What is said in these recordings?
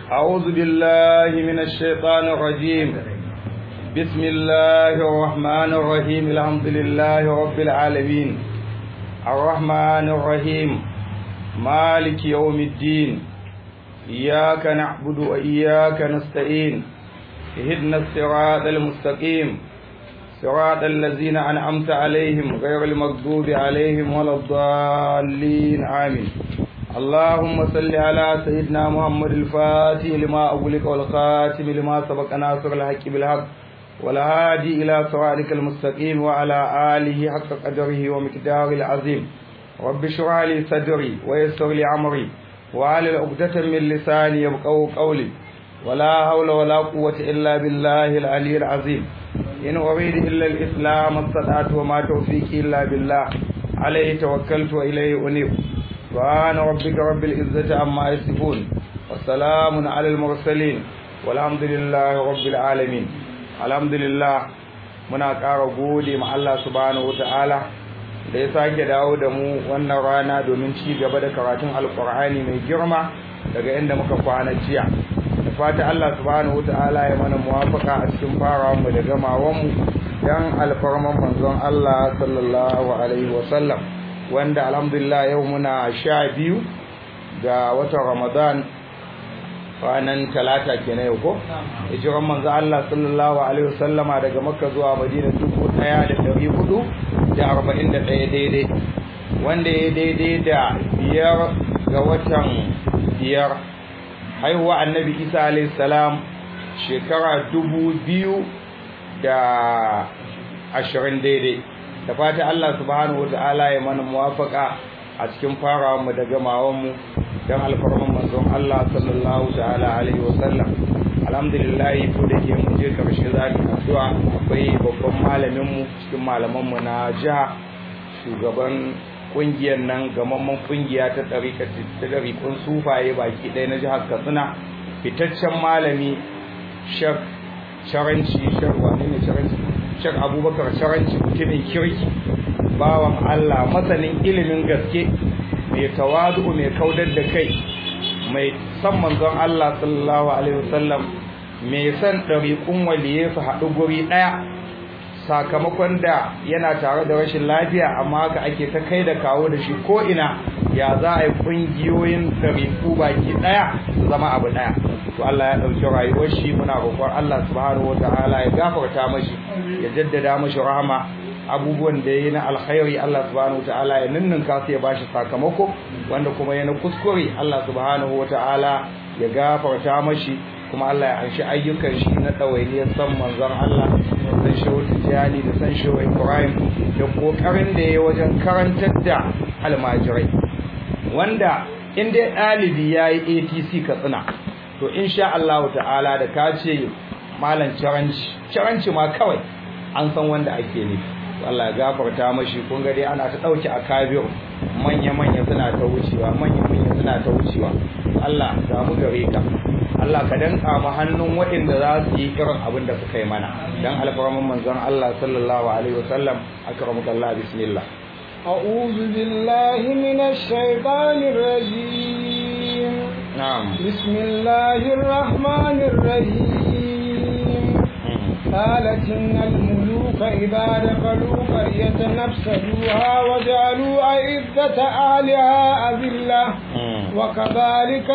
أعوذ بالله من الشيطان الرجيم بسم الله الرحمن الرحيم الحمد لله رب العالمين الرحمن الرحيم مالك يوم الدين إياك نعبد وإياك نستعين اهدنا الصراط المستقيم صراط الذين أنعمت عليهم غير المغضوب عليهم ولا الضالين آمين اللهم صل على سيدنا محمد الفاتح لما أغلق والخاتم لما سبق ناصر الحق بالحق والهادي إلى صراطك المستقيم وعلى آله حق قدره ومقداره العظيم رب اشرح لي صدري ويسر لي أمري وعلى عقدة من لساني يبقوا قولي ولا حول ولا قوة إلا بالله العلي العظيم إن أريد إلا الإسلام استطعت وما توفيقي إلا بالله عليه توكلت وإليه أنيب سبحان ربك رب العزة عما يصفون والسلام على المرسلين والحمد لله رب العالمين الحمد لله muna ƙara gode ma Allah subhanahu wataala da ya sake dawo da mu wannan rana domin ci gaba da karatun alkur'ani mai girma daga inda muka kwana jiya da fata Allah subhanahu wataala ya mana muwafaka a cikin farawan mu da gamawan mu dan alfarman manzon Allah sallallahu alaihi wasallam wanda alhamdulillah yau muna sha biyu ga watan ramadan ranar talata kenan yau ko hijiran manzo Allah sallallahu alaihi wasallama daga makka zuwa madina dubu ɗaya da ɗari hudu da arba'in da ɗaya daidai wanda ya daidai da biyar ga watan biyar haihuwa annabi isa alaihi salam shekara dubu biyu da ashirin daidai da fata Allah subhanahu wata'ala ya mana muwafaka a cikin farawa mu da gamawan mu dan alfarman manzon Allah sallallahu ta'ala alaihi wa sallam alhamdulillah ko da ke mu je karshe zaki addu'a akwai babban malamin mu cikin malaman mu na jiha shugaban kungiyar nan gamamman kungiya ta tsarika ta ɗariƙun sufaye baki ɗaya na jihar Katsina fitaccen malami Sheikh Sharanci Sheikh wani ne Sharanci Sheikh Abubakar Sharanci mutumin kirki bawan Allah masanin ilimin gaske mai tawadu mai kaudar da kai mai san manzon Allah sallallahu alaihi wasallam mai san ɗariƙun waliye su haɗu guri ɗaya sakamakon da yana tare da rashin lafiya amma haka ake ta kai da kawo da shi ko ina ya za a yi ƙungiyoyin ɗariƙu baki ɗaya su zama abu ɗaya to Allah ya ɗauki rayuwar shi muna roƙon Allah subhanahu wataala ya gafarta mashi ya jaddada mashi rahama abubuwan da yayi na alkhairi Allah subhanahu wataala ya ninninka su ya bashi sakamako wanda kuma yana kuskure Allah subhanahu wataala ya gafarta mashi kuma Allah ya anshi ayyukan shi na ɗawainiyar san manzon Allah san shehu tijjani da san shehu ibrahim da kokarin da ya wajen karantar da almajirai wanda in dai ɗalibi ya yi atc katsina to insha Allah ta'ala da ka ce malam caranci caranci ma kawai an san wanda ake nufi Allah ya gafarta mashi kun ga dai ana ta dauki a kabir manya manya suna ta wucewa manya manya suna ta wucewa Allah ga mu gare ka Allah ka danka mu hannun waɗanda za su yi irin abin da suka yi mana dan alfarman manzon Allah sallallahu alaihi wasallam akramukallah bismillah أعوذ بالله من الشيطان الرجيم نعم بسم الله الرحمن الرحيم قالت إن الملوك إذا دخلوا قرية نفسدوها وجعلوا أعزة أهلها أذلة وكذلك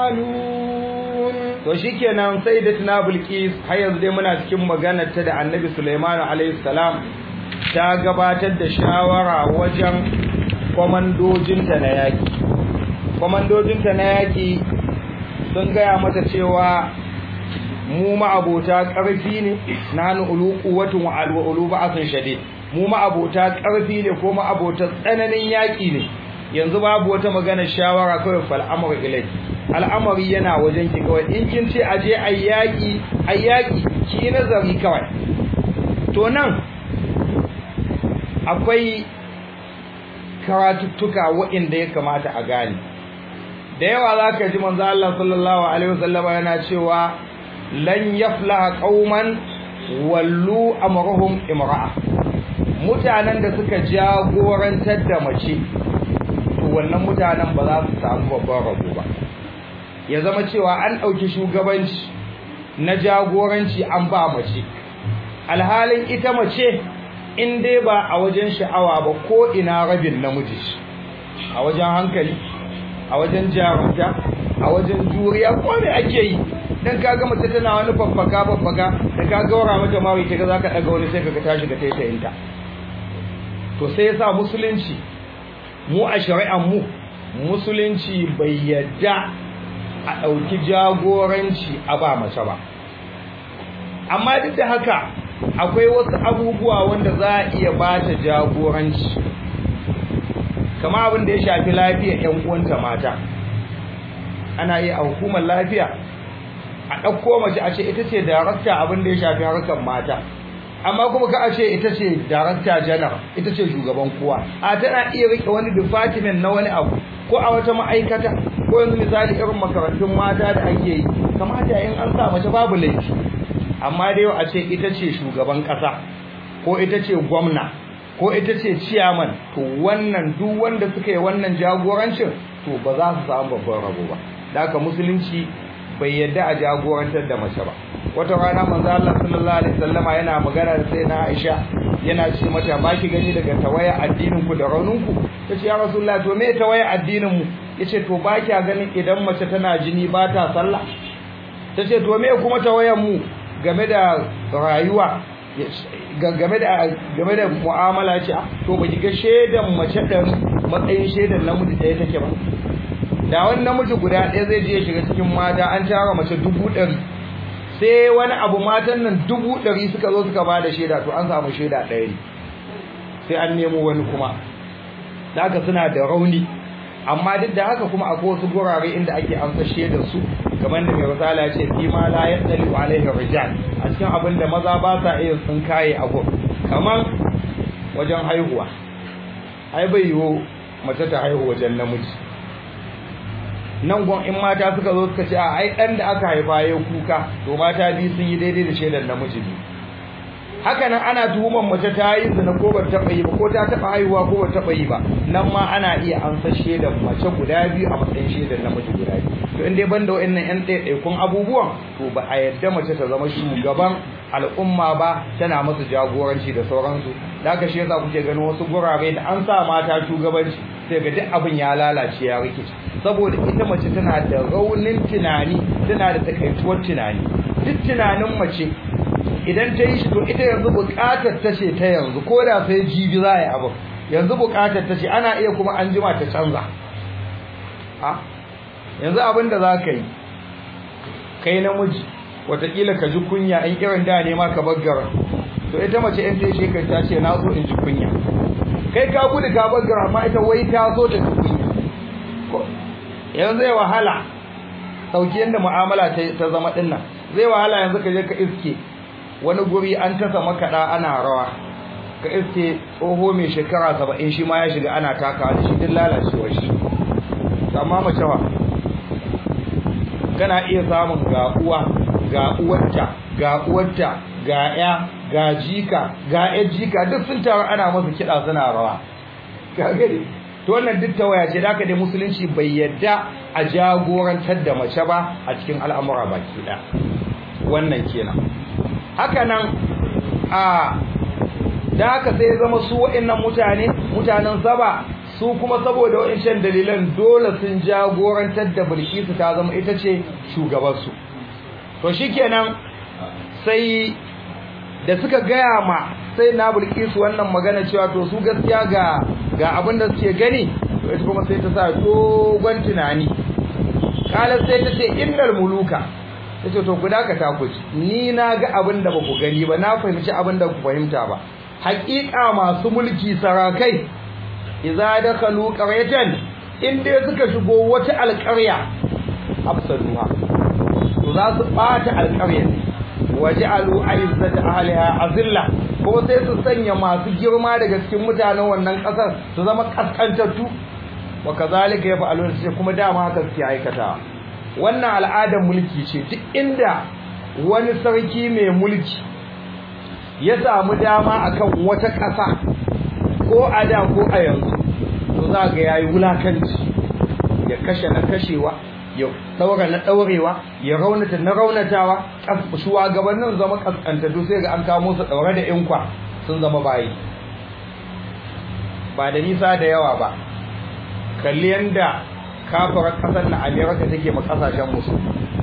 يفعلون to shikenan sai da tuna bilkis har yanzu dai muna cikin maganar ta da annabi Sulaiman alayhi salam ta gabatar da shawara wajen kwamandojinta na yaki kwamandojinta na yaki sun gaya mata cewa mu ma'abota ƙarfi ne na hannu uluku watan wa ulu ba'asun shade mu ma'abota ƙarfi ne ko ma'abota tsananin yaƙi ne yanzu babu wata magana shawara kawai fal amru ilai al'amari yana wajen ki kawai in kin ce aje ayyaki ayyaki ki nazari kawai to nan akwai karatuttuka waɗanda ya kamata a gane da yawa zaka ji manzo Allah sallallahu alaihi wasallam yana cewa lan yaflaha qauman wallu amruhum imra'a mutanen da suka jagorantar da mace to wannan mutanen ba za su samu babban rabo ba ya zama cewa an ɗauki shugabanci na jagoranci an ba mace alhalin ita mace in dai ba a wajen sha'awa ba ko ina rabin namiji a wajen hankali a wajen jarumta a wajen juriya ko me ake yi dan kaga mace tana wani babbaka babbaka da ka gaura mata mawi kaga zaka daga wani sai kaga ta shiga taitayinta to sai yasa musulunci mu a shari'an mu musulunci bai yadda a ɗauki jagoranci a ba mace ba amma duk da haka akwai wasu abubuwa wanda za a iya ba ta jagoranci kama abin da ya shafi lafiyar 'yan uwanta mata ana iya a hukumar lafiya a ɗauko mace a ce ita ce darakta abin da ya shafi harkar mata amma kuma ka a ce ita ce darakta janar ita ce shugaban kowa a tana iya rike wani department na wani abu ko a wata ma'aikata ko yanzu misali irin makarantun mata da ake yi kamata in an sa mace babu laifi amma da yau a ce ita ce shugaban ƙasa ko ita ce gwamna ko ita ce ciyaman to wannan duk wanda suka yi wannan jagorancin to ba za su samu babban rabo ba da haka musulunci bai yadda a jagorantar da mace ba wata rana manzo Allah sallallahu alaihi wasallama yana magana da sai na Aisha yana ce mata ba ki gani daga tawaya addinin ku da raunin ku tace ya rasulullahi to me tawaya addinin mu yace to ba ki ganin idan mace tana jini ba ta sallah tace to me kuma tawayan mu game da rayuwa game da game da mu'amala ce to ba ki ga shedan mace dan matsayin shedan namiji ɗaya take ba da wani namiji guda ɗaya zai je ya shiga cikin mata an tara mace dubu ɗari sai wani abu matan nan dubu ɗari suka zo suka ba da shaida to an samu shaida ɗaya ne sai an nemo wani kuma da haka suna da rauni amma duk da haka kuma akwai wasu gurare inda ake amsa shaidar su kamar da mai risala ya ce fi ma la yadali alaihi rijal a cikin abin da maza ba sa iya sun kaye abu kamar wajen haihuwa ai bai yiwu mace ta haihu wajen namiji nan gon in mata suka zo suka ce a ai dan da aka haifa ya kuka to mata biyu sun yi daidai da shaidar namiji ne haka nan ana tuhumar mace ta yi zina ko ba taɓa yi ba ko ta taɓa haihuwa ko ba taɓa yi ba nan ma ana iya amsa shaidar mace guda biyu a matsayin shaidar namiji guda biyu to in dai banda wa'annan yan ɗaiɗaikun abubuwan to ba a yadda mace ta zama shugaban al'umma ba tana masu jagoranci da sauransu da haka shi yasa kuke ganin wasu gurare da an sa mata shugabanci sai ga duk abin ya lalace ya rikice saboda ita mace tana da raunin tunani tana da takaituwar tunani duk tunanin mace idan ta yi shi to ita yanzu bukatar ta ce ta yanzu ko da sai jibi za a yi abu yanzu bukatar ta ce ana iya kuma an jima ta canza a yanzu abin da za ka yi kai namiji watakila ka ji kunya in irin da ne ma ka baggara to ita mace in ta shekar ta ce na so in ji kunya kai ka gudu ka baggara amma ita wai ta so ta ji kunya yanzu zai wahala sauki yadda mu'amala ta zama dinnan zai wahala yanzu ka je ka iske wani guri an tasa makaɗa ana rawa ka iske tsoho mai shekara saba'in shi ma ya shiga ana takawa da shi duk lalacewar shi amma mace wa kana iya samun ga uwa ga uwarta ga uwarta ga ya ga jika ga ya jika duk sun taru ana masa kiɗa suna rawa ka gani to wannan duk tawaya ce da aka dai musulunci bai yadda a jagorantar da mace ba a cikin al'amura baki ɗaya wannan kenan haka nan a da haka sai zama su wa'annan mutane mutanen saba su kuma saboda wa'ancan dalilan dole sun jagorantar da bilkisu ta zama ita ce shugabansu to shikenan sai da suka gaya ma sai na bilkisu wannan magana cewa to su gaskiya ga ga abin da suke gani to ita kuma sai ta sa dogon tunani kala sai ta ce innal muluka ta ce to ku dakata ku ni na ga abin da ba ku gani ba na fahimci abin da ku fahimta ba haƙiƙa masu mulki sarakai idza dakhalu qaryatan in dai suka shigo wata alƙarya afsaduha to za su bata alƙaryar waj'alu a'izzata ahliha azilla ko sai su sanya masu girma daga cikin mutanen wannan ƙasar su zama kaskantattu wa kazalika yaf'aluna sai kuma dama haka suke aikata wannan al'adar mulki ce duk inda wani sarki mai mulki ya samu dama akan wata ƙasa ko a da ko a yanzu to za ga yayi wulakanci ya kashe na kashewa ya daura na daurewa ya raunata na raunatawa shugabannin zama kaskantattu sai ga an kamo su daure da inkwa sun zama bayi ba da nisa da yawa ba kalli yanda kafarar kasar na amerika take ma kasashen musu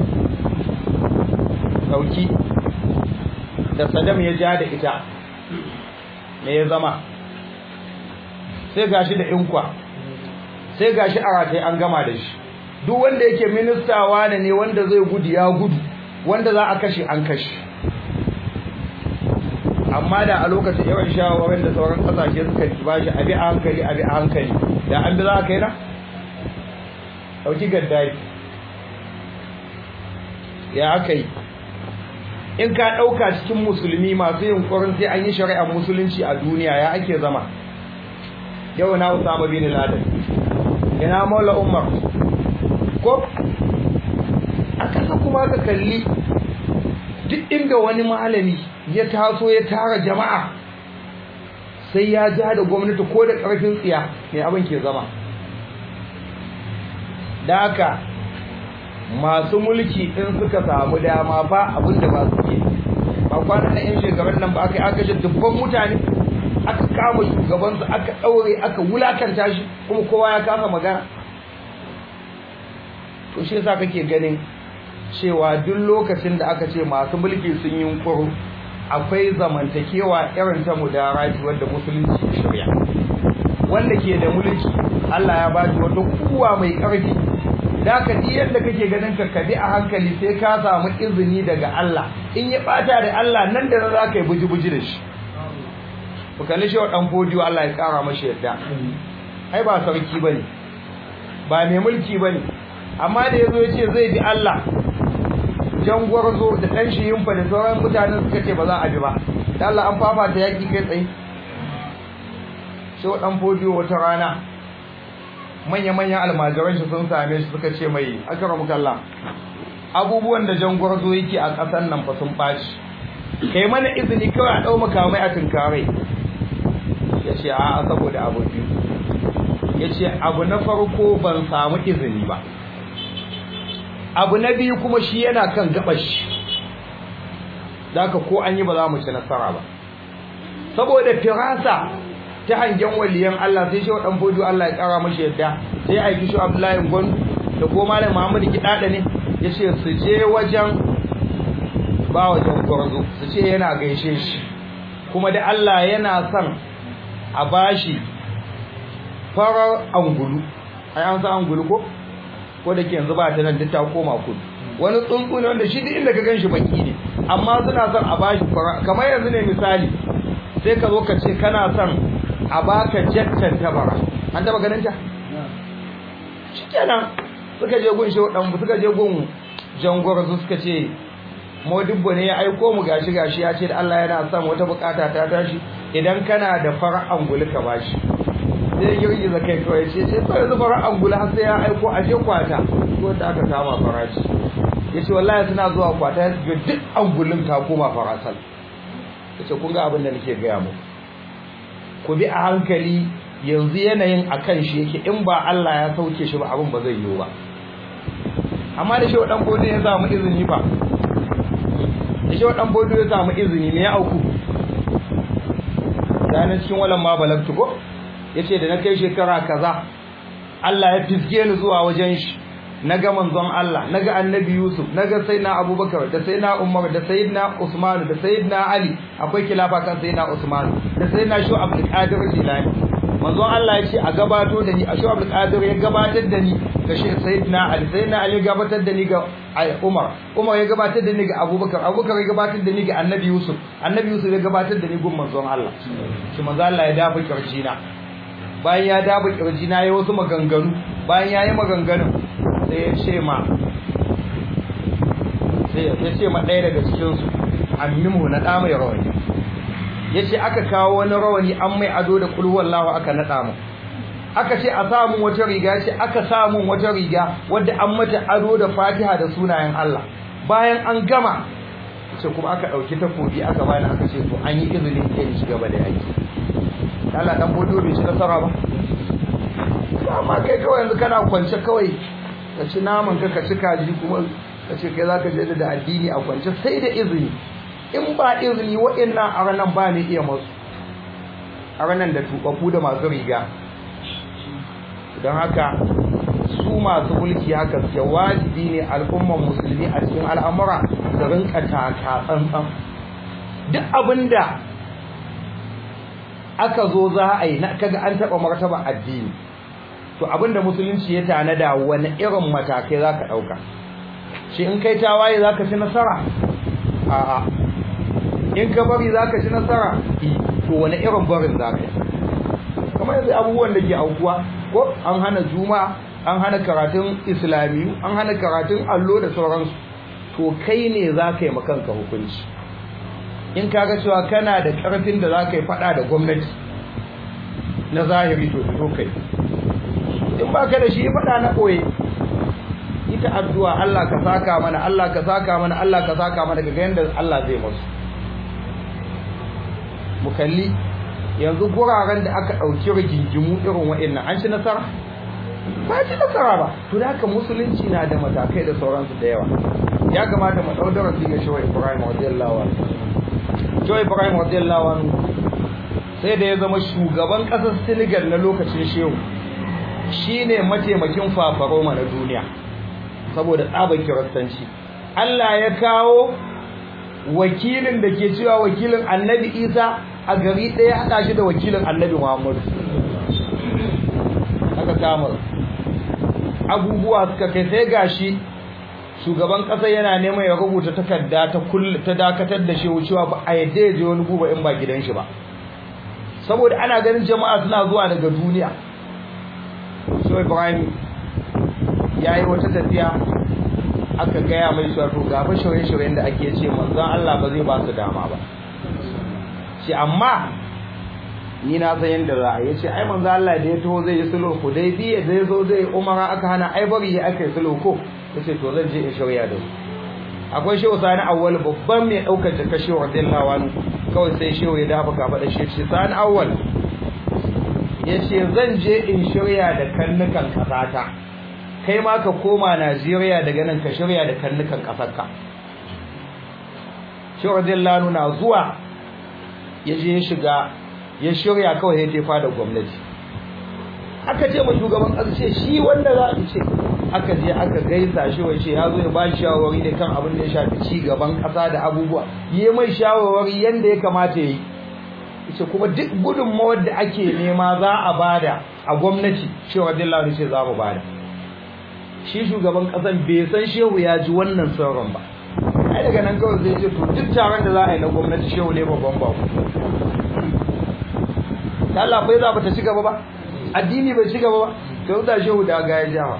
dauki da saddam ya ja da ita me ya zama sai gashi da inkwa sai gashi a ratai an gama da shi duk wanda yake ministawa ne wanda zai gudu ya gudu wanda za a kashe an kashe amma da a lokacin yawan shawarwarin da sauran kasashe suka ba shi abi a hankali abi a hankali da an bi za a kai na ɗauki gaddari ya aka yi in ka ɗauka cikin musulmi masu yunkurin sai an yi shari'ar musulunci a duniya ya ake zama yau na usama bin laden ina maula umar ko a ƙasa kuma ka kalli duk inda wani malami ya taso ya tara jama'a sai ya ja da gwamnati ko da ƙarfin tsiya mai abin ke zama da haka masu mulki in suka samu dama ba abin da ba su ke ba kwanan na yan shekarun nan ba aka yi aka shi dubban mutane aka kama shugabansu aka ɗaure aka wulakanta shi kuma kowa ya kasa magana to shi yasa kake ganin cewa duk lokacin da aka ce masu mulki sun yi kuru akwai zamantakewa irin ta mudarati wanda musulunci ya shirya wanda ke da mulki Allah ya bashi wata kuwa mai ƙarfi da ka ji yadda kake ganin ka kabi a hankali sai ka samu izini daga Allah in ya bata da Allah nan da za ka yi buji-buji da shi ku kalli shi wa ɗan fodiyo Allah ya ƙara mashi yadda ai ba sarki bane ba mai mulki bane amma da yazo ya ce zai bi Allah jangwarzo da ɗan shi yimfa da sauran mutanen suka ce ba za a bi ba da Allah an fafata yaƙi kai tsaye shi wa ɗan fodiyo wata rana manya-manyan almajiran shi sun same shi suka ce mai akara kalla abubuwan da jangwarzo yake a ƙasar nan fa sun ɓaci kai mana izini kawai a ɗau makamai a tunkare ya ce a saboda abu biyu ya ce abu na farko ban samu izini ba abu na biyu kuma shi yana kan gabashi ka ko an yi ba za mu ci nasara ba saboda firasa ta hangen waliyan Allah sai shi wa dan bojo Allah ya kara mashi yadda sai aiki shi Abdullahi Gwandu da ko malam Muhammad Kidada ne yace su je wajen ba wajen gwarzo su ce yana gaishe shi kuma da Allah yana son a bashi farar angulu ai an san angulu ko ko da ke yanzu ba ta nan ta koma kudu wani tsuntsu ne wanda shi duk inda ka ganshi baki ne amma suna son a bashi kamar yanzu ne misali sai ka zo ka ce kana son a baka jattan tabara an taba ganin ta shikenan suka je gun shehu dan suka je gun jangwar su suka ce modibbo ne ya aiko mu gashi gashi ya ce da Allah yana son wata bukata ta tashi idan kana da fara'an angulu ka bashi sai girgiza kai kawai ce ce sai yanzu fara'an angulu har sai ya aiko a je kwata ko da aka kama farashi yace wallahi suna zuwa kwata ya ga duk angulun ta koma farasal yace kun ga abin da nake gaya muku ku bi a hankali yanzu yanayin akan shi yake in ba Allah ya sauke shi ba abin ba zai yiwu ba amma da shi wa dan bodo ya samu izini ba da shi wa dan bodo ya samu izini me ya auku dan cikin walan ma balagtu ko yace da na kai shekara kaza Allah ya fisge ni zuwa wajen shi naga manzon Allah naga annabi Yusuf naga sayyidina Abubakar da sayyidina Umar da sayyidina Usman da sayyidina Ali akwai kilafa kan sayyidina Usman da sayyidina Shu Abdul Qadir Jilani manzon Allah ya ce a gabato da ni a Shu Abdul Qadir ya gabatar da ni ga shi sayyidina Ali sayyidina Ali ya gabatar da ni ga Umar Umar ya gabatar da ni ga Abubakar Abubakar ya gabatar da ni ga annabi Yusuf annabi Yusuf ya gabatar da ni gun manzon Allah shi manzon Allah ya dafa kirjina bayan ya dafa kirjina ya wasu maganganu bayan ya yi maganganun sai ya ce ma sai ya ce ma ɗaya daga cikinsu ammimu na ɗa mai rawani ya ce aka kawo wani rawani an mai ado da kulhuwan lawa aka naɗa mu aka ce a samun wata riga ya ce aka samun wata riga wadda an mata ado da fatiha da sunayen Allah bayan an gama ce kuma aka ɗauki takobi aka bani aka ce to an yi izinin ke ni gaba da yaki Allah dan bodo bai ci nasara ba amma kai kawai yanzu kana kwance kawai ka ci naman ka ka ci kaji kuma ka ce kai zaka je da addini a kwance sai da izini in ba izini waɗannan aranan ba ne iya masu aranan da tubabu da masu riga don haka su masu mulki haka suke wajibi ne al'umman musulmi a cikin al'amura da rinka taka tsantsan duk abinda aka zo za a yi na kaga an taɓa martaba addini to abinda musulunci ya tanada wani irin matakai za ka ɗauka shi in kai tawaye za ka ci nasara a'a in ka bari za ka ci nasara to wani irin barin za ka yi kamar yanzu abubuwan da ke aukuwa ko an hana juma an hana karatun islamiyu an hana karatun allo da sauransu to kai ne za ka yi makanka hukunci in ka ga cewa kana da ƙarfin da za ka yi faɗa da gwamnati na zahiri to fito kai in ba ka da shi faɗa na ɓoye ita addu'a Allah ka saka mana Allah ka saka mana Allah ka saka mana ga yanda Allah zai musu mu kalli yanzu guraren da aka ɗauki rigingimu irin wa'annan an ci nasara ba ci nasara ba to da haka musulunci na da matakai da sauransu da yawa ya kamata mu ɗau darasi ga shawai Ibrahim radiyallahu anhu shawai Ibrahim radiyallahu anhu sai da ya zama shugaban ƙasar Senegal na lokacin shehu shine mataimakin fafaroma na duniya saboda tsabar kiristanci Allah ya kawo wakilin da ke cewa wakilin annabi Isa a gari ɗaya haɗa shi da wakilin annabi Muhammadu aka kama abubuwa suka kai sai gashi shugaban ƙasa yana neman ya rubuta takarda ta ta dakatar da shi wucewa ba a yadda ya je wani guba in ba gidan shi ba saboda ana ganin jama'a suna zuwa daga duniya so Ibrahim ya yi wata tafiya aka gaya mai cewa to ga fa shirye-shiryen da ake ce manzon Allah ba zai ba su dama ba shi amma ni na san yanda za a yi ce ai manzon Allah da ya taho zai yi sulhu hudaybiya da ya zo zai umara aka hana ai bari ya aka yi sulhu ko yace to zan je in shirya da su akwai shehu sani awwal babban mai daukar jaka shehu radiyallahu anhu kawai sai shehu ya dafa kafa da shi sani awwal yace zan je in shirya da kannukan kasata kai ma ka koma Najeriya daga nan ka shirya da kannukan kasarka shi radiyallahu na zuwa ya je ya shiga ya shirya kawai ya tefa da gwamnati aka ce ma shugaban ƙasa ce shi wanda za a ce aka je aka gaisa shi wai ce ya zo ya ba shi shawarwari da kan abin da ya shafi ci gaban ƙasa da abubuwa yi mai shawarwari yanda ya kamata ya yi ce kuma duk gudunmawar da ake nema za a bada a gwamnati shi radiyallahu ce za mu bada shi shugaban kasan bai san shehu ya ji wannan sauran ba ai daga nan kawai zai ce to duk taron da za a yi na gwamnati shehu ne babban ba ta Allah bai za ba ta ci gaba ba addini bai ci gaba ba to da shehu da ga ya jawa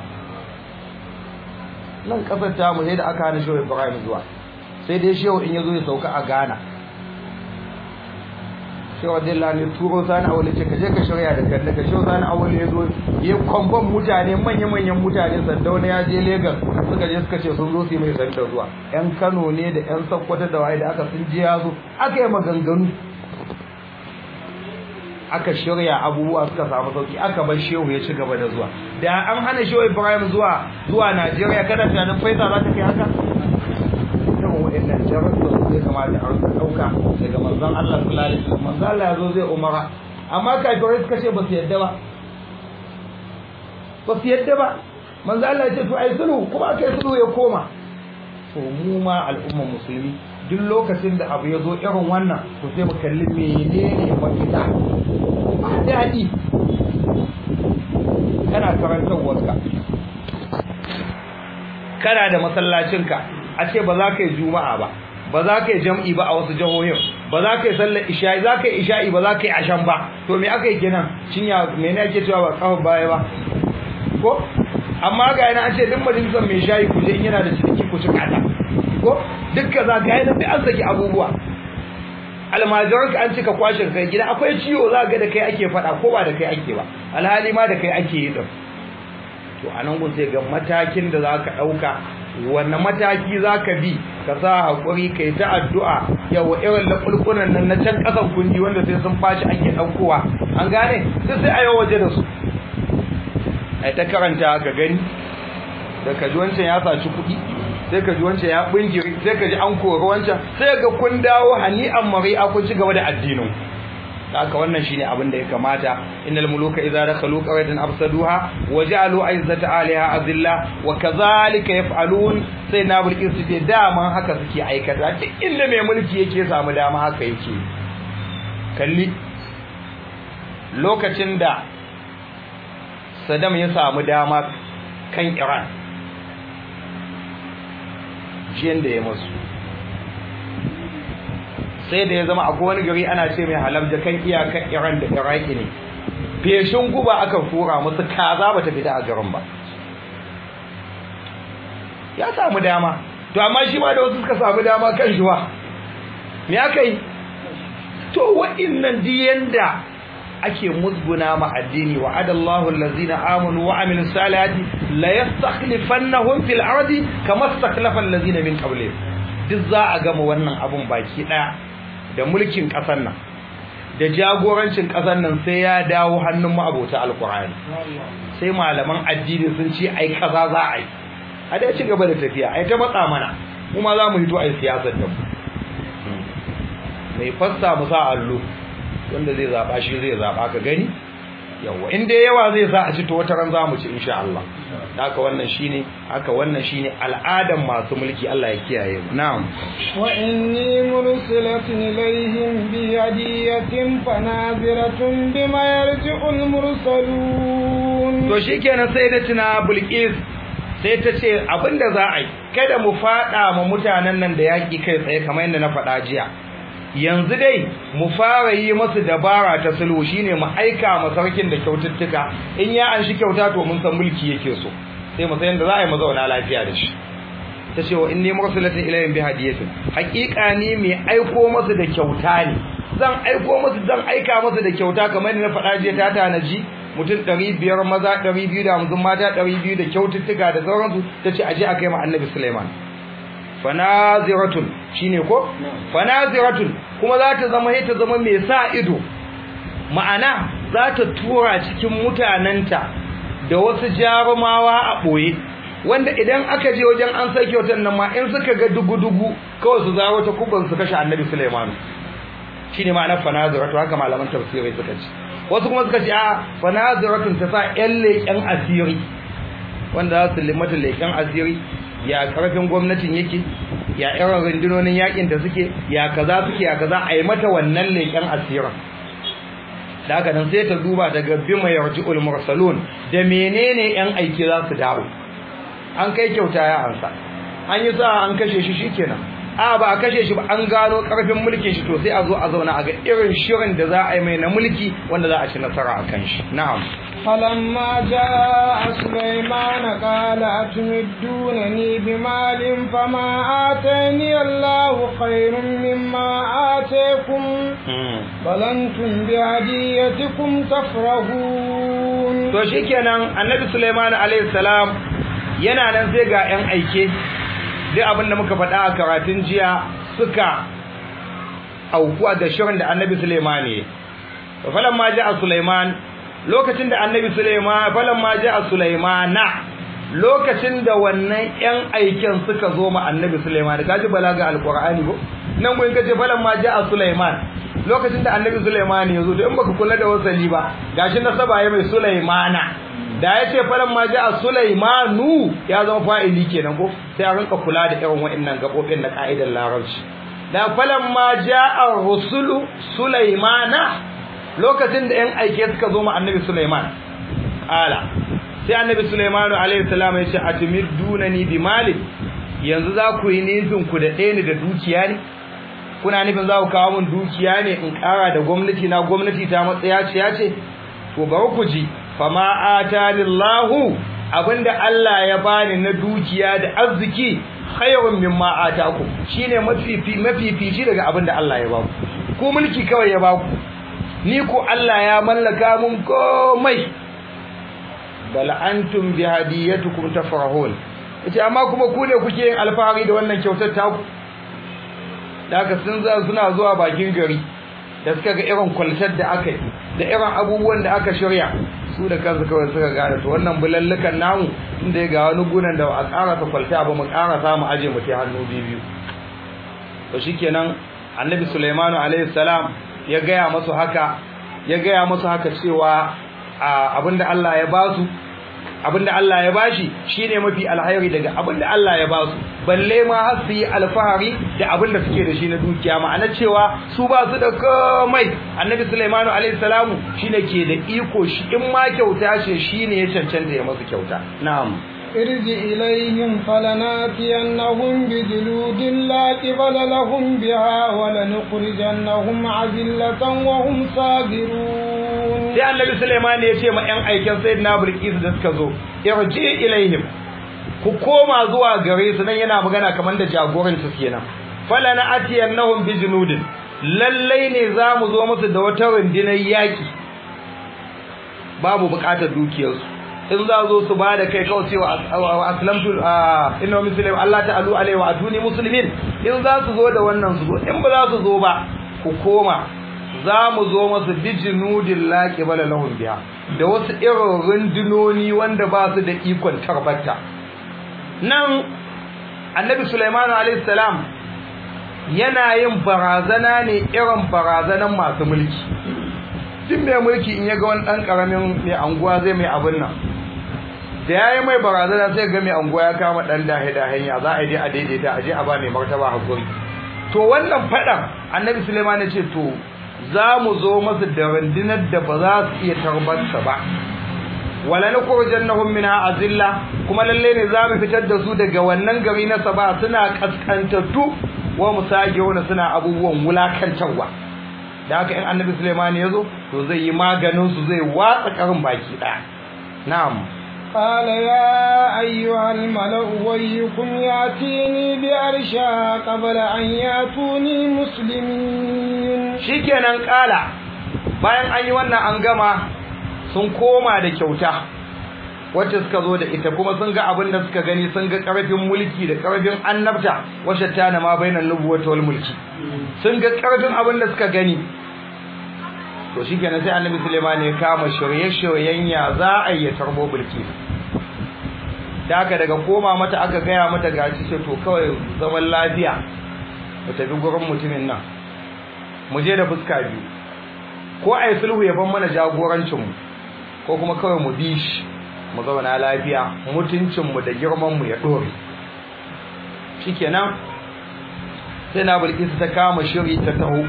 nan kasar ta mu sai da aka hana shehu Ibrahim zuwa sai dai shehu in yazo ya sauka a Ghana shehu Abdullahi ne turo sani awali ce ka je ka shirya da kalle ka shehu sani awali ya zo ya kwamban mutane manya-manyan mutane sandauna ya je Legas suka je suka ce sun zo su yi mai sanda zuwa yan Kano ne da yan Sokoto da waye da aka sun je ya zo aka yi maganganu aka shirya abubuwa suka samu sauki aka bar shehu ya ci gaba da zuwa da an hana shehu Ibrahim zuwa zuwa Najeriya kada tunanin faisa za ta kai haka irin waɗannan jarabta su zai kamata a rika ɗauka daga manzon Allah sallallahu alaihi wasallam manzon Allah ya zo zai umara amma kafirai suka ce ba su yadda ba ba su yadda ba manzon Allah ya ce to ai sulhu kuma aka yi sulhu ya koma to mu ma al'ummar musulmi duk lokacin da abu ya zo irin wannan to sai mu kalli menene mafita ba daɗi kana karantarwarka kana da masallacinka a ce ba za ka yi juma'a ba ba za ka yi jam'i ba a wasu jihohin ba za ka yi sallar isha'i za ka yi isha'i ba za ka yi ashan ba to me aka yi kenan cinya me ne ake cewa ba kafa baya ba ko amma ga yana an ce duk majalisar mai shayi ku je in yana da ciniki ku ci kata ko dukka za ka yana da an saki abubuwa almajiran ka an cika kwashin kai gida akwai ciwo za ga da kai ake faɗa ko ba da kai ake ba alhali ma da kai ake yi din to anan gun sai ga matakin da za ka ɗauka wanne mataki za ka bi ka sa haƙuri kai ta addu'a yawa irin laƙulƙunan nan na can ƙasan kundi wanda sai sun fashi ake ɗaukowa an gane sai sai a yi waje da su ai ta karanta ka gani da ka ji wancan ya saci kuɗi sai ka ji wancan ya bingiri sai ka ji an kori wancan sai ga kun dawo hani'an mari'a kun ci gaba da addinin haka wannan shine abin da ya kamata innal muluka idza dakhalu qaryatan afsaduha wa ja'alu izzata aliha azilla wa kadhalika yaf'alun sai na bulkin su ce dama haka suke aikata duk inda mai mulki yake samu dama haka yake kalli lokacin da Saddam ya samu dama kan Iran jiyan da ya masu sai da ya zama akwai wani gari ana ce mai halabja kan iyakan Iran da Iraki ne feshin guba aka fura musu kaza bata fita a garin ba ya samu dama to amma shi ma da wasu suka samu dama kan shi wa me aka yi to wa'innan diyanda ake musguna ma addini wa adallahu allazina amanu wa amilus salihati la yastakhlifannahum fil ardi kama istakhlafa allazina min qablihim duk za a gama wannan abun baki daya da mulkin kasar nan da jagorancin kasar nan sai ya dawo hannun ma'abota alqur'ani sai malaman addini sun ce ai kaza za a yi a dai ci gaba da tafiya ai ta matsa mana mu ma za mu hito ai siyasar da mu mai fassa mu sa allo wanda zai zaba shi zai zaba ka gani yawa in dai yawa zai sa a ci to wata ran zamu ci insha Allah haka wannan shine haka wannan shine al'adan masu mulki Allah ya kiyaye mu na'am wa inni mursilatun ilayhim bi hadiyatin fanaziratun bima yarji'ul mursalun to shikenan sai da tuna Bilqis sai ta ce abinda za a yi kada mu fada ma mutanen nan da yaki kai tsaye kamar yadda na faɗa jiya yanzu dai mu fara yi masu dabara ta sulhu shine mu aika ma sarkin da kyaututtuka in ya an shi kyauta to mun san mulki yake so sai mu san yadda za a yi mu zauna lafiya da shi ta ce wa inni mursalatin ilayhim bi hadiyatin haqiqa ni mai aiko masu da kyauta ne zan aiko masu zan aika masu da kyauta kamar yadda na faɗa jiya ta tanaji mutum 500 maza 250 mata 200 da kyaututtuka da sauransu tace aje a kai ma annabi Sulaiman fanaziratun shine ko fanaziratun kuma za ta zama ta zama mai sa ido ma'ana za ta tura cikin mutananta da wasu jarumawa a boye wanda idan aka je wajen an sai kyautar nan ma in suka ga dugu-dugu kawai su zawo ta kuban su kashe annabi Sulaiman shine ma'anar fanaziratu haka malaman tafsirai suka ce wasu kuma suka ce a fanaziratun ta sa ƴan leƙen asiri wanda za su limata leƙen asiri ya karfin gwamnatin yake ya irin rundunonin yakin da suke ya kaza suke ya kaza a yi mata wannan leƙen asirin da haka nan sai ta duba daga bima yarji'ul mursalun da menene yan aiki za su dawo an kai kyauta ya ansa an yi sa an kashe shi shikenan a ba a kashe shi ba an gano karfin mulkin shi to sai a zo a zauna a ga irin shirin da za a yi mai na mulki wanda za a ci nasara a kan shi na'am فلما جاء سليمان قال أتمدونني بمال فما آتاني الله خير مما آتيكم بل أنتم بهديتكم تفرحون to shikenan annabi Sulaiman alayhi salam yana nan sai ga yan aike duk abin da muka faɗa a karatun jiya suka aukuwa da shirin da annabi Sulaiman ne falamma ja'a Sulaiman lokacin da annabi Sulaiman falamma ja'a Sulaimana lokacin da wannan ƴan aikin suka zo ma annabi Sulaiman kaji balaga alqur'ani ko nan mun kace falamma ja'a Sulaiman lokacin da annabi Sulaiman ya zo to in baka kula da wasali ba gashi nasaba ya mai Sulaimana da yace falamma ja'a Sulaimanu ya zama fa'ili kenan ko sai a rinka kula da irin wa'annan gabobin na ka'idar larabci da falamma ja'a rusulu Sulaimana lokacin da 'yan aike suka zo ma annabi Sulaiman ala sai annabi Sulaiman alayhi salam ya ce atimidunani bi mali yanzu za ku yi nufin ku da ɗaya ne da dukiya ne kuna nufin za ku kawo min dukiya ne in ƙara da gwamnati na gwamnati ta matsaya ce ya ce to bari ku ji fama atalillahu abinda Allah ya bani na dukiya da arziki khayrun mimma ataku shine mafifi mafifici daga abinda Allah ya baku ku mulki kawai ya baku ni ko Allah ya mallaka mun komai bal antum bi hadiyatukum tafrahun yace amma kuma ku ne kuke yin alfahari da wannan kyautar taku daga sun za suna zuwa bakin gari da suka ga irin kwaltar da aka yi da irin abubuwan da aka shirya su da kansu kawai suka gane to wannan bulallukan namu inda ya ga wani gunan da a ƙara ta kwalta ba mu ƙara samu aje mu ta hannu biyu to shikenan annabi Sulaimanu alaihi salam ya gaya masu haka ya gaya masu haka cewa abinda Allah ya basu abinda Allah ya bashi shine mafi alhairi daga abinda Allah ya basu balle ma har su yi alfahari da abinda suke da shi na dukiya ma'ana cewa su ba su da komai annabi Sulaimanu alaihi salamu shine ke da iko shi in ma kyauta ce shine ya cancanta ya masu kyauta na'am ارجع إليهم فلناتينهم بجلود لا قبل لهم بها ولنخرجنهم عزلة وهم صاغرون sai annabi Sulaiman ya ce ma ƴan aikin sayyidina Bilqis da suka zo irji ilaihim ku koma zuwa gare su nan yana magana kamar da jagoran su kenan fala na atiyannahum bi junudin lallai ne zamu zo musu da wata rundunar yaki babu bukatar dukiyarsu in za zo su ba da kai kawai cewa aslamtu inna muslim Allah ta'alu alaihi wa atuni muslimin in za su zo da wannan su zo in ba za su zo ba ku koma za mu zo masu bijinudin laƙi bala lahun biya da wasu irin rundunoni wanda ba su da ikon tarbata nan annabi Sulaiman alaihi salam yana yin barazana ne irin barazanan masu mulki duk mai mulki in ya ga wani ɗan ƙaramin mai anguwa zai mai abin nan da ya yi mai barazana sai ga mai anguwa ya kama ɗan dahe-dahen ya za a je a daidaita a je a ba mai martaba hakuri to wannan faɗan annabi suleiman ya ce to za mu zo masu da rundunar da ba za su iya tarbarsa ba wala na kurjannahum min azilla kuma lalle ne za mu fitar da su daga wannan gari na saba suna kaskantattu wa musagiruna suna abubuwan wulakantarwa da haka in annabi Sulaiman ya zo to zai yi maganin su zai watsa karin baki daya na'am قال يا أيها الملأ ويكم يأتيني بأرشا قبل أن يأتوني مسلمين shikenan kala bayan an yi wannan an gama sun koma da kyauta wacce suka zo da ita kuma sun ga abin da suka gani sun ga karfin mulki da karfin annabta wacce ta na ma bainan nubuwata wal mulki sun ga karfin abin da suka gani to shikenan sai annabi Sulaiman ya kama shirye-shiryen ya za a yi tarbo bulki da aka daga koma mata aka gaya mata gaci ce to kawai zaman lafiya mu tafi gurin mutumin nan mu je da fuska biyu ko a yi sulhu ya ban mana jagorancinmu ko kuma kawai mu bi shi mu zauna lafiya mutuncinmu da girmanmu ya ɗore shikenan sai na bilkisu ta kama shiri ta taho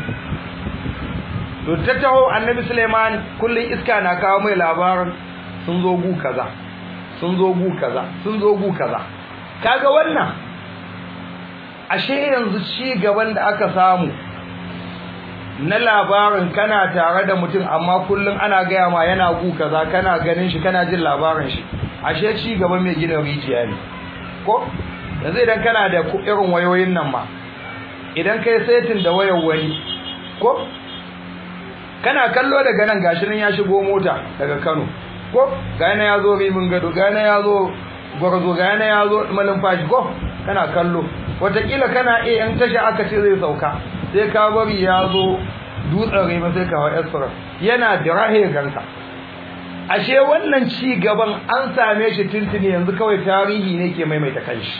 to ta taho annabi suleiman kullum iska na kawo mai labarin sun zo gu kaza sun zo gu kaza sun zo gu kaza kaga wannan ashe yanzu ci gaban da aka samu na labarin kana tare da mutum amma kullum ana gaya ma yana gu kaza kana ganin shi kana jin labarin shi ashe ci gaba mai gina rijiya ne ko yanzu idan kana da irin wayoyin nan ma idan kai setin da wayar wani ko kana kallo daga nan gashi nan ya shigo mota daga Kano ko ga yana yazo rimin gado ga yana yazo gwarzo ga yana yazo malumfashi ko kana kallo wataƙila kana iya in tashi aka ce zai sauka sai ka bari ya zo dutsen rima sai ka hawa esfara yana da rahe ganka ashe wannan ci gaban an same shi tuntuni yanzu kawai tarihi ne ke maimaita kanshi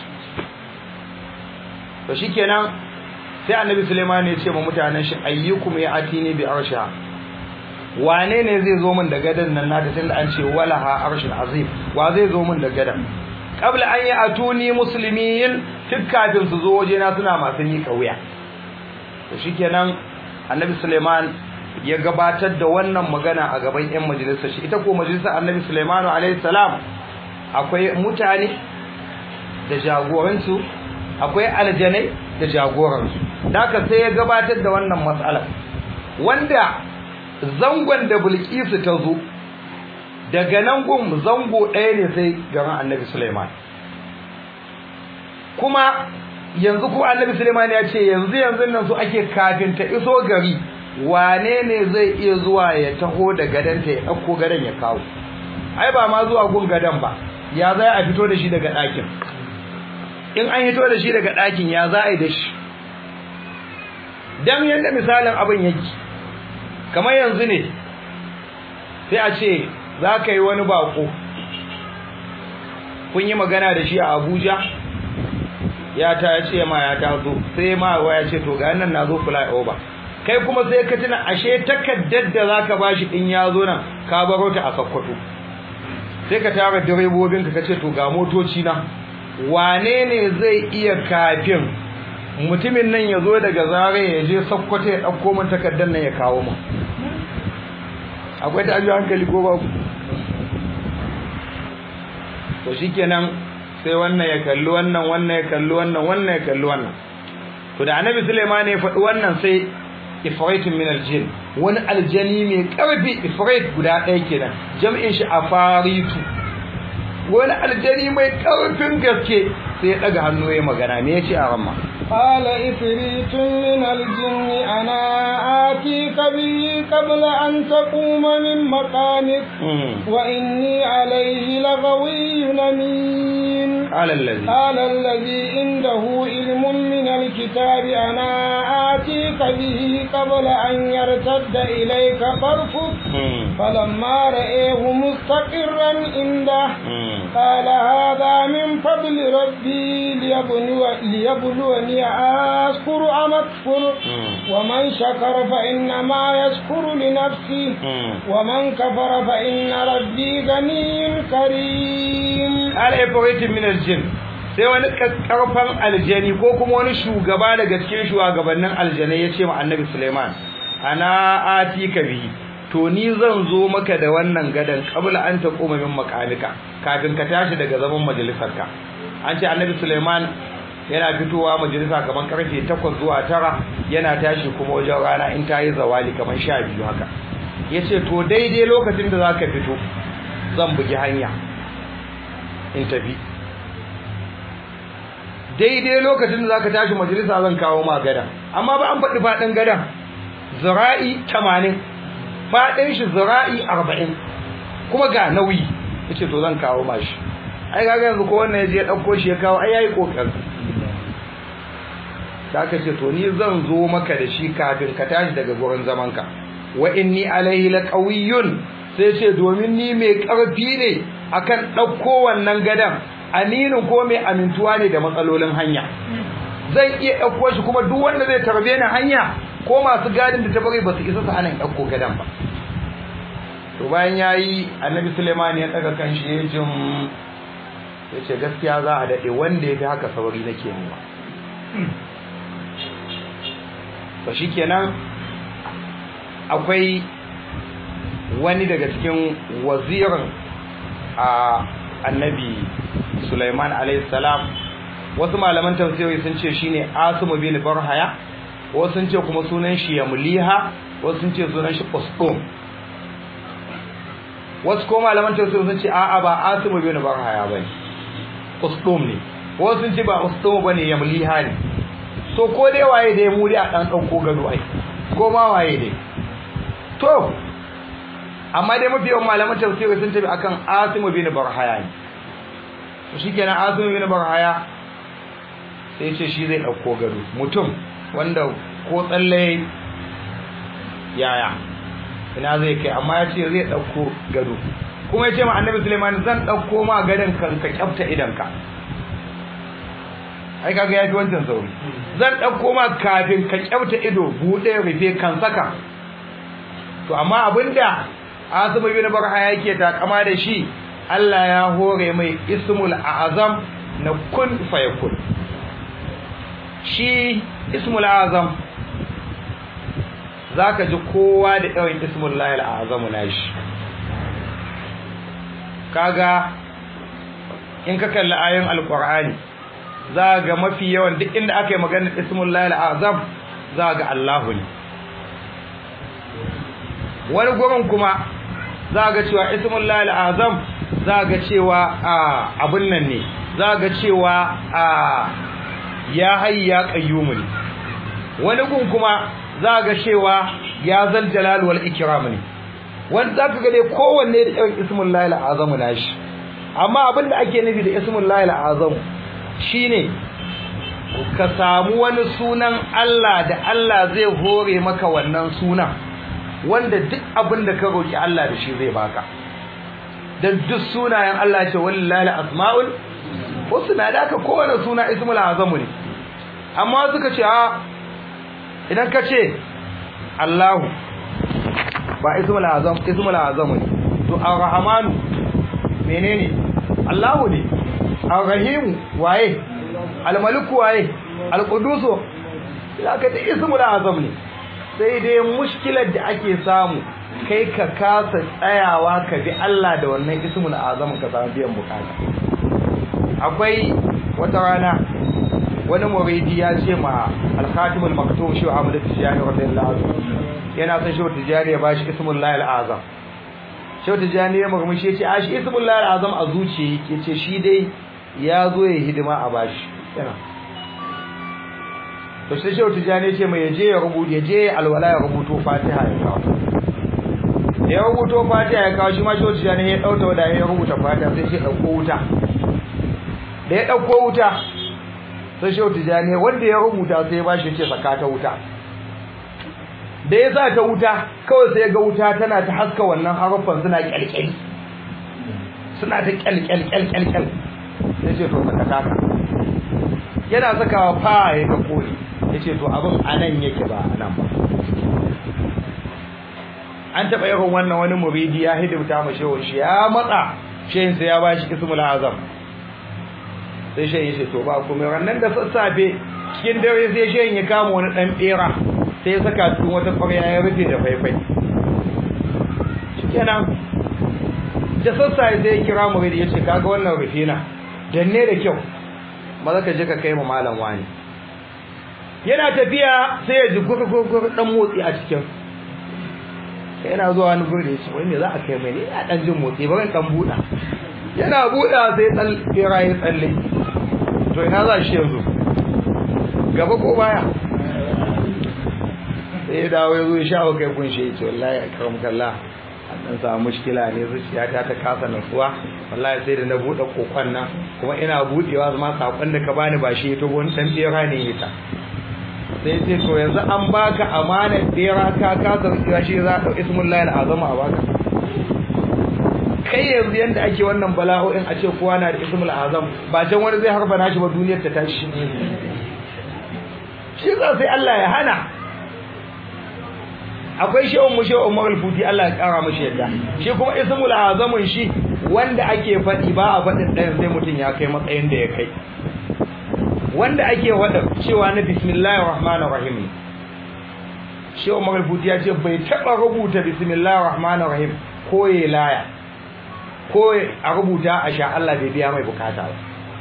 to shikenan sai annabi Sulaiman ya ce ma mutanen shi ayyukum ya atini bi arsha wane ne zai zo min da gadan nan na tunda an ce walaha arshun azim wa zai zo min da gadan qabla an ya atuni muslimin duk kafin su zo waje na suna masu yi kauya to shikenan annabi Sulaiman ya gabatar da wannan magana a gaban ƴan majalisar shi ita ko majalisar annabi Sulaiman alaihi salam akwai mutane da jagoransu akwai aljanai da jagoransu haka sai ya gabatar da wannan matsala wanda zangon da Bilkisu ta zo daga nan gun zango ɗaya ne sai garin Annabi Sulaiman kuma yanzu ko Annabi Sulaiman ya ce yanzu yanzu nan su ake kafin ta iso gari wane ne zai iya zuwa ya taho da gadanta ya ɗauko gadan ya kawo ai ba ma zuwa gun gadan ba ya zai a fito da shi daga ɗakin in an hito da shi daga ɗakin ya za a yi da shi dan yanda misalin abin yake kamar yanzu ne sai a ce za ka yi wani bako kun yi magana da shi a abuja ya ta ce ma ya taso sai ma waya ce to ga nan na zo fly over kai kuma sai ka tuna ashe takaddar da zaka bashi in ya zo nan ka baro ta a sakkwato sai ka tara direbobin ka kace to ga motoci na wane ne zai iya kafin mutumin nan ya zo daga zare ya je sakkwato ya dauko min takaddar nan ya kawo min akwai ta hankali ko babu to shikenan sai wannan ya kalli wannan wannan ya kalli wannan wannan ya kalli wannan to da annabi Sulaiman ya faɗi wannan sai ifrit min aljin wani aljani mai karfi ifrit guda ɗaya kenan jam'in shi afaritu wani aljani mai karfin gaske sai ya daga hannu ya magana me yace a ramma قال إفريت من الجن أنا آتيك به قبل أن تقوم من مقامك وإني عليه لغوي أمين قال الذي قال الذي عنده علم من الكتاب أنا آتيك به قبل أن يرتد إليك طرفك فلما رأيه مستقرا عنده قال هذا من فضل ربي ليبلو ليبلوني أشكر أم أكفر ومن شكر فإنما يشكر لنفسه ومن كفر فإن ربي غني كريم قال إبريت من الجن sai wani karfan aljani ko kuma wani shugaba daga cikin shugabannin aljanai ya ce ma annabi Suleiman ana ati ka bi to ni zan zo maka da wannan gadan kabla an ta koma min makamika kafin ka tashi daga zaman majalisarka an ce annabi Suleiman yana fitowa majalisa kaman karfe 8 zuwa 9 yana tashi kuma wajen rana in ta yi zawali kaman 12 haka yace to daidai lokacin da zaka fito zan bugi hanya in tafi daidai lokacin da zaka tashi majalisa zan kawo ma gada amma ba an faɗi faɗin gadan zira'i 80 faɗin shi zira'i 40 kuma ga nauyi yace to zan kawo ma shi ai kaga yanzu ko wannan yaje ya dauko shi ya kawo ai yayi kokari da aka ce to ni zan zo maka da shi kafin ka tashi daga gurin zamanka wa inni alaihi laqawiyyun sai ce domin ni mai karfi ne akan dauko wannan gadan aminin ko mai amintuwa ne da matsalolin hanya zan iya dauko shi kuma duk wanda zai tarbe ni hanya ko masu gadin da ta bari ba su isa su hana in dauko gadan ba to bayan yayi annabi Sulaiman ya daga kan shi ya jin yace gaskiya za a dade wanda yafi haka sauri nake nema to shikenan akwai wani daga cikin wazirin a annabi Sulaiman alayhi salam wasu malaman tafsiri sun ce shine Asim bin Barhaya wasu sun ce kuma sunan shi Yamliha wasu sun ce sunan shi Qustum wasu ko malaman tafsiri sun ce a'a ba Asim bin Barhaya bane Qustum ne wasu sun ce ba Qustum bane Yamliha ne so ko dai waye dai mu dai a dan dauko gado ai ko ma waye dai to amma dai mafi yawan malaman tafsiri sun tafi akan Asim bin Barhaya ne to shikenan Asim bin Barhaya sai ce shi zai dauko gado mutum wanda ko tsalle yaya ina zai kai amma ya ce zai dauko gado kuma ya ce ma annabi Sulaiman zan dauko ma gadon kan ka kyafta idanka ai kaga yafi wancan sauri zan dauko ma kafin ka kyauta ido bude rufe kan saka to amma abinda Asibu bin Barha yake takama da shi Allah ya hore mai ismul azam na kun fayakun shi ismul azam zaka ji kowa da yawan ismul lahil azam nashi kaga in ka kalli ayoyin alqur'ani za ga mafi yawan duk inda aka yi maganar ismullahi al'azam za ga Allahu ne wani gurin kuma za ga cewa ismullahi al'azam za ga cewa abin nan ne za ga cewa ya hayy ya qayyum ne wani gun kuma za ga cewa ya zal jalal wal ikram ne wanda zaka ga dai kowanne da irin ismullahi al'azam nashi amma abin da ake nufi da ismullahi al'azam shine ka samu wani sunan Allah da Allah zai hore maka wannan sunan wanda duk abin da ka roki Allah da shi zai baka dan duk sunayen Allah ce wallahi asmaul husna da ka kowane suna ismul azamu ne amma suka ce a idan ka ce Allahu ba ismul azam ismul azamu ne to ar-rahmanu menene Allahu ne ar-rahim waye al-malik waye al-qudus ka ta ismul azam ne sai dai mushkilar da ake samu kai ka kasa tsayawa ka bi Allah da wannan ismul azam ka samu biyan bukata akwai wata rana wani muridi ya ce ma al-khatimul maktum shi Ahmad Tijani radiyallahu anhu yana son shi Tijani ya bashi ismul lahil azam shi Tijani ya murmushi ya ce a shi ismul lahil azam a zuciya yake ce shi dai ya zo ya hidima a bashi yana to sai shehu tijani ce mai yaje ya rubuta yaje alwala ya rubuto fatiha ya kawo ya rubuto fatiha ya kawo shi ma shehu tijani ya dauta wada ya rubuta fatiha sai shi dauko wuta da ya dauko wuta sai shehu tijani wanda ya rubuta sai ya bashi ce saka ta wuta da ya sa ta wuta kawai sai ya ga wuta tana ta haska wannan haruffan suna kyalkyali suna ta kyalkyal kyalkyal sai ce to saka ta yana sakawa fa ya ga koli yace to abin anan yake ba anan ba an taba yawan wannan wani muridi ya hidimta mu shehu shi ya matsa shehin sai ya bashi ismul azam sai shehin yace to ba kuma rannan da sassafe cikin dare sai shehin ya kama wani dan bera sai ya saka cikin wata ƙwarya ya rufe da faifai shikenan da sassafe sai ya kira muridi yace kaga wannan rufina danne da kyau maza ka je ka kai ma malam wani yana tafiya sai ya ji gurgurgur dan motsi a cikin sai yana zuwa wani gurbe shi wai me za a kai mai ne ya dan jin motsi bari dan buda yana buda sai tsal fira ya tsalle to ina za shi yanzu gaba ko baya sai ya dawo ya zo ya shawo kai kun shi ya ce wallahi akram kallah an dan samu mushkila ne zuciyata ta kasa nutsuwa wallahi sai da na bude kokon nan kuma ina budewa zama sakon da ka bani ba shi to wani dan bera ne ita sai ce to yanzu an baka amanar bera ka kasa zuciya shi za ka ismullahi alazam a baka kai yanzu yanda ake wannan bala'o'in a ce kowa na da ismul azam ba can wani zai harba nashi ba duniyar ta tashi shi za sai Allah ya hana akwai shehun mu shehun magalfuti Allah ya kara mashi yadda shi kuma ismul azamun shi wanda ake faɗi ba a faɗin ɗayan sai mutum ya kai matsayin da ya kai wanda ake faɗa cewa na bismillahir rahmanir rahim shehun magalfuti ya ce bai taɓa rubuta bismillahir rahmanir rahim ko ya laya ko a rubuta a sha Allah bai biya mai bukata ba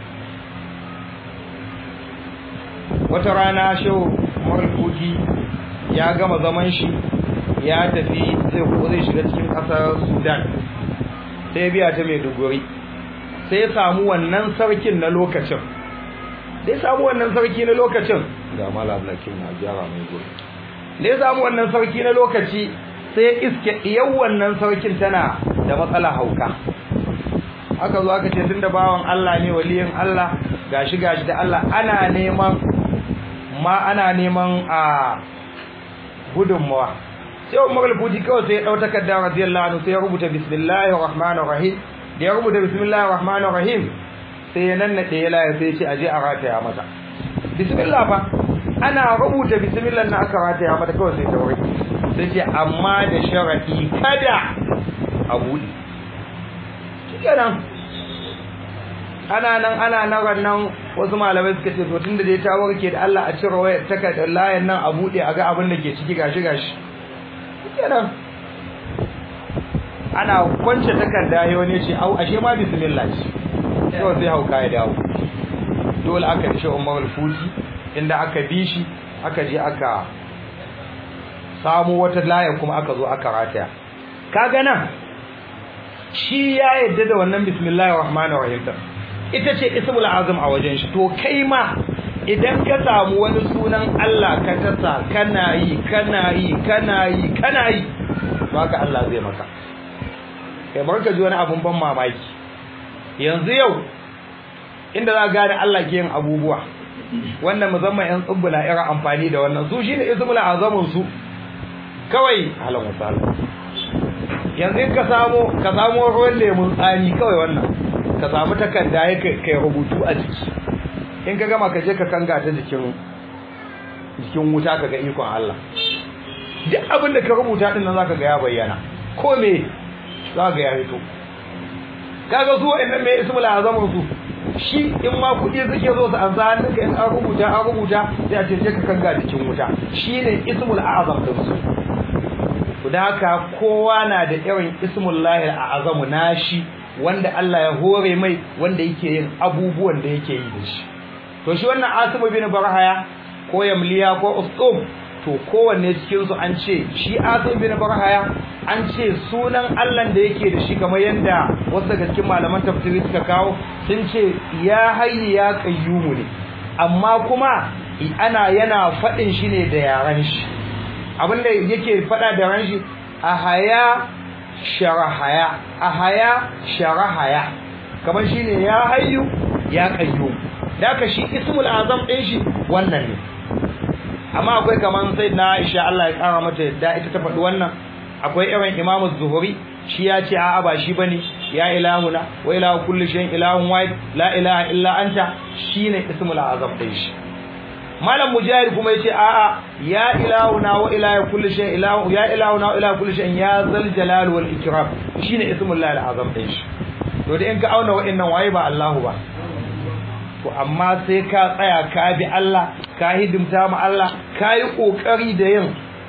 wata rana shehu magalfuti ya gama zaman shi ya tafi zai ko zai shiga cikin ƙasar Sudan sai biya ta Maiduguri sai ya samu wannan sarkin na lokacin sai samu wannan sarki na lokacin ga malam lakin na gyara mai guri da ya samu wannan sarki na lokaci sai iske yau wannan sarkin tana da matsala hauka aka zo aka ce tunda bawan Allah ne waliyin Allah gashi gashi da Allah ana neman ma ana neman a gudunmawa sai Umar al-Futi kawai sai ya dau takarda radiyallahu anhu sai ya rubuta bismillahir rahmanir rahim da ya rubuta bismillahir rahmanir rahim sai ya nannade ya laya sai ya ce aje a rataya mata bismillah fa ana rubuta bismillah na aka rataya mata kawai sai ta wuri sai ce amma da sharadi kada a buɗe shikenan ana nan ana nan rannan wasu malamai suka ce to tunda dai ta warke da Allah a cire wayar takardar layan nan a buɗe a ga abin da ke ciki gashi gashi kenan ana kwance takarda ya wani ce au ashe ma bismillah ce sai sai hauka ya dawo dole aka dishe Umar al-Futi inda aka bi shi aka je aka samu wata laya kuma aka zo aka rataya kaga nan shi ya yadda da wannan bismillahir rahmanir rahim ita ce ismul azam a wajen shi to kai ma idan ka samu wani sunan Allah ka tasa kana yi kana yi kana yi kana yi to haka Allah zai maka kai barka ji wani abun ban mamaki yanzu yau inda za gane Allah ke yin abubuwa wannan musamman yan tsubbula ira amfani da wannan su shine ismul azamun su kawai halan wasala yanzu in ka samu ka samu ruwan lemun tsami kawai wannan ka samu takarda ya kai rubutu a jiki in ka gama ka je ka kanga ta jikin jikin wuta ka ga ikon Allah duk abin da ka rubuta din nan zaka ga ya bayyana ko me zaka ga ya fito kaga su wa'annan me ismul azamu su shi in ma kudi suke zo su an za hannunka in an rubuta an rubuta sai a ce je ka kanga jikin wuta shine ismul azam din su da haka kowa na da irin ismul lahil azamu nashi wanda Allah ya hore mai wanda yake yin abubuwan da yake yi da shi to shi wannan asimu bin barhaya ko yamliya ko ustum to kowanne cikin su an ce shi asimu bin barhaya an ce sunan Allah da yake da shi kamar yanda wasu daga cikin malaman tafsiri suka kawo sun ce ya hayyi ya qayyumu ne amma kuma ana yana fadin shi ne da yaran shi abinda yake fada da ran shi ahaya sharahaya ahaya sharahaya kamar shine ya hayyu ya qayyum daka shi ismul azam din shi wannan ne amma akwai kaman sayyidina Aisha Allah ya kara mata yadda ita ta faɗi wannan akwai irin Imam Az-Zuhri shi ya ce a'a ba shi bane ya ilahuna wa ilahu kulli shay'in ilahun wahid la ilaha illa anta shine ismul azam din shi malam mujahid kuma yace a'a ya ilahuna wa ilahu kulli shay ilahu ya ilahuna wa ilahu kulli shay ya zal jalal wal ikram shine ismul lahi azam din shi to da in ka auna wa'annan waye ba Allahu ba to amma sai ka tsaya ka bi Allah ka hidimta ma Allah ka yi kokari da yin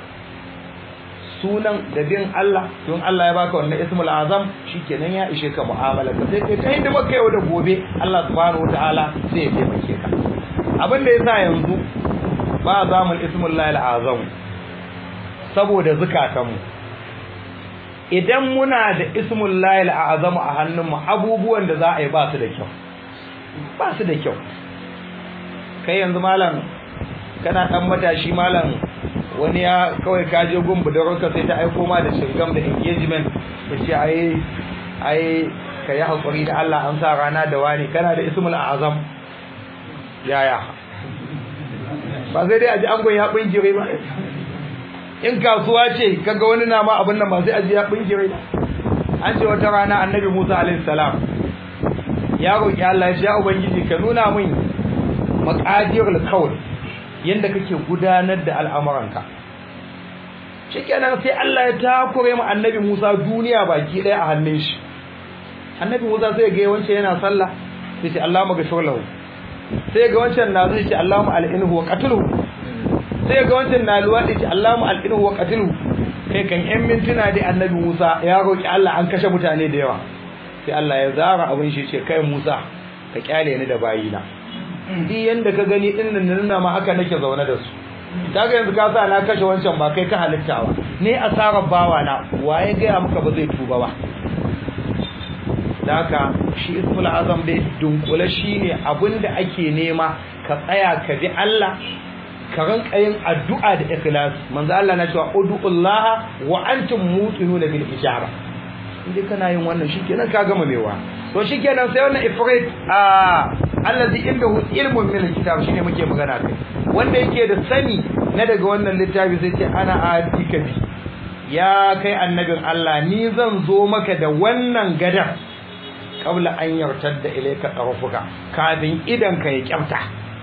sunan da bin Allah don Allah ya baka wannan ismul azam shikenan ya ishe ka mu'amala ka sai kai ta hidima kai da gobe Allah subhanahu wataala sai ya taimake ka abin da yasa yanzu ba zamul ismul lahil azam saboda zukatanmu idan muna da ismul lahil azam a hannunmu abubuwan da za a yi ba su da kyau ba su da kyau kai yanzu malam kana dan matashi malam wani ya kawai ka je gun budurarka sai ta aiko ma da shirgam da engagement ta ce ai ai ka yi haƙuri da Allah an sa rana da wani kana da ismul azam yaya ba sai dai a ji angon ya bingire ba in kasuwa ce kaga wani na ma abin nan ba sai a ji ya bingire ba an ce wata rana annabi Musa alaihi salam ya roki Allah ya ce ya ubangiji ka nuna min maqadirul kawn yanda kake gudanar da al'amuranka shikenan sai Allah ya takure mu annabi Musa duniya baki daya a hannun shi annabi Musa sai ga wancan yana sallah sai ce Allah magashur lahu sai ga wancan na zai ce Allahumma al'inhu wa qatluhu sai ga wancan na luwadi ce Allahumma al'inhu wa qatluhu kai kan yan mintuna dai annabi Musa ya roki Allah an kashe mutane da yawa sai Allah ya zara abin shi ce kai Musa ka kyale ni da bayina duk yanda ka gani din nan nuna ma haka nake zaune da su kaga yanzu ka sa na kashe wancan ba kai ka halitta ba ne asarar bawa na waye ga maka ba zai tuba ba haka shi ismul azam dai dunkule shine abinda ake nema ka tsaya ka bi Allah ka ranka yin addu'a da ikhlas manzo Allah na cewa ud'ullaha wa antum muqinuna bil ijaba indai kana yin wannan shikenan ka gama mewa to shikenan sai wannan ifrit a allazi indahu ilmun min alkitab shine muke magana kai wanda yake da sani na daga wannan littafi sai ce ana atika bi ya kai annabin Allah ni zan zo maka da wannan gadan kabla an yartar da ilaika tsarafuka kafin idan ka ya kyamta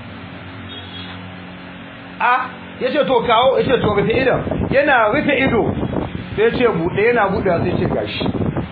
a ya ce to kawo ya ce to rufe idan yana rufe ido sai ce buɗe yana buɗe sai ce gashi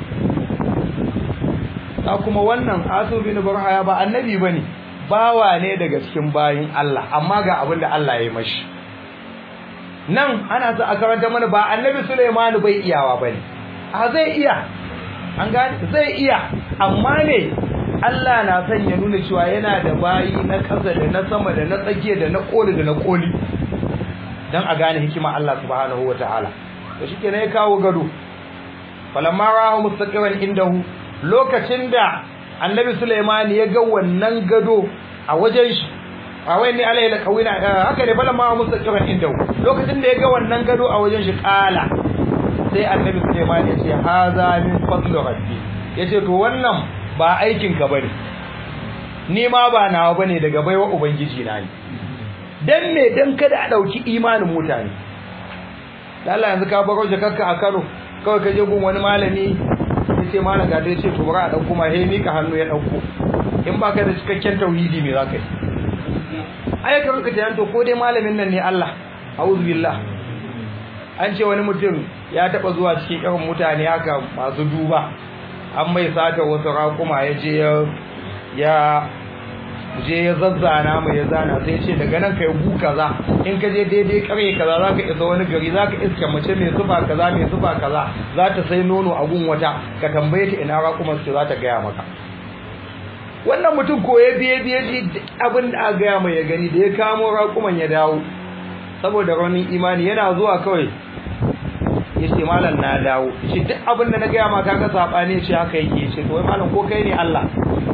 ta kuma wannan asubi na barhaya ba annabi ba ne bawa ne daga cikin bayin Allah amma ga abin da Allah ya yi mashi nan ana sa a karanta mana ba annabi Sulaimanu bai iyawa ba ne a zai iya an gane zai iya amma ne Allah na son ya nuna cewa yana da bayi na ƙasa da na sama da na tsakiya da na koli da na koli dan a gane hikima Allah subhanahu wataala to shikenan ya kawo gado falamma rahu mustaqiran indahu lokacin da annabi Sulaiman ya ga wannan gado a wajen shi a wai ne alayhi laqawina haka ne falamma rahu mustaqiran indahu lokacin da ya ga wannan gado a wajen shi kala sai annabi Sulaiman ya ce haza min fadli rabbi yace to wannan ba aikin ka bane ni ma ba nawa bane daga baiwa ubangiji na ne dan me dan kada a dauki imanin mutane Allah yanzu ka baro jakarka a Kano kawai ka je gun wani malami ya ce malam ga dai ce to bari a ɗauko ma he mika hannu ya ɗauko in ba ka da cikakken tauhidi me za ka yi ai ka ranka tunan to ko dai malamin nan ne Allah a'udhu billah an ce wani mutum ya taba zuwa cikin irin mutane haka masu duba an mai sata wasu raƙuma ya je ya je ya zazzana mai ya zana sai ce daga nan kai gu kaza in ka je daidai kare kaza za ka isa wani gari za ka iska mace mai sufa kaza mai sufa kaza za ta sai nono a gun wata ka tambaye ta ina raƙuman su za ta gaya maka wannan mutum ko ya biye biye ji abin da aka gaya mai ya gani da ya kamo raƙuman ya dawo saboda raunin imani yana zuwa kawai ya ce malam na dawo shi duk abin da na gaya ma kaga saɓani shi haka yake ce to wai malam ko kai ne Allah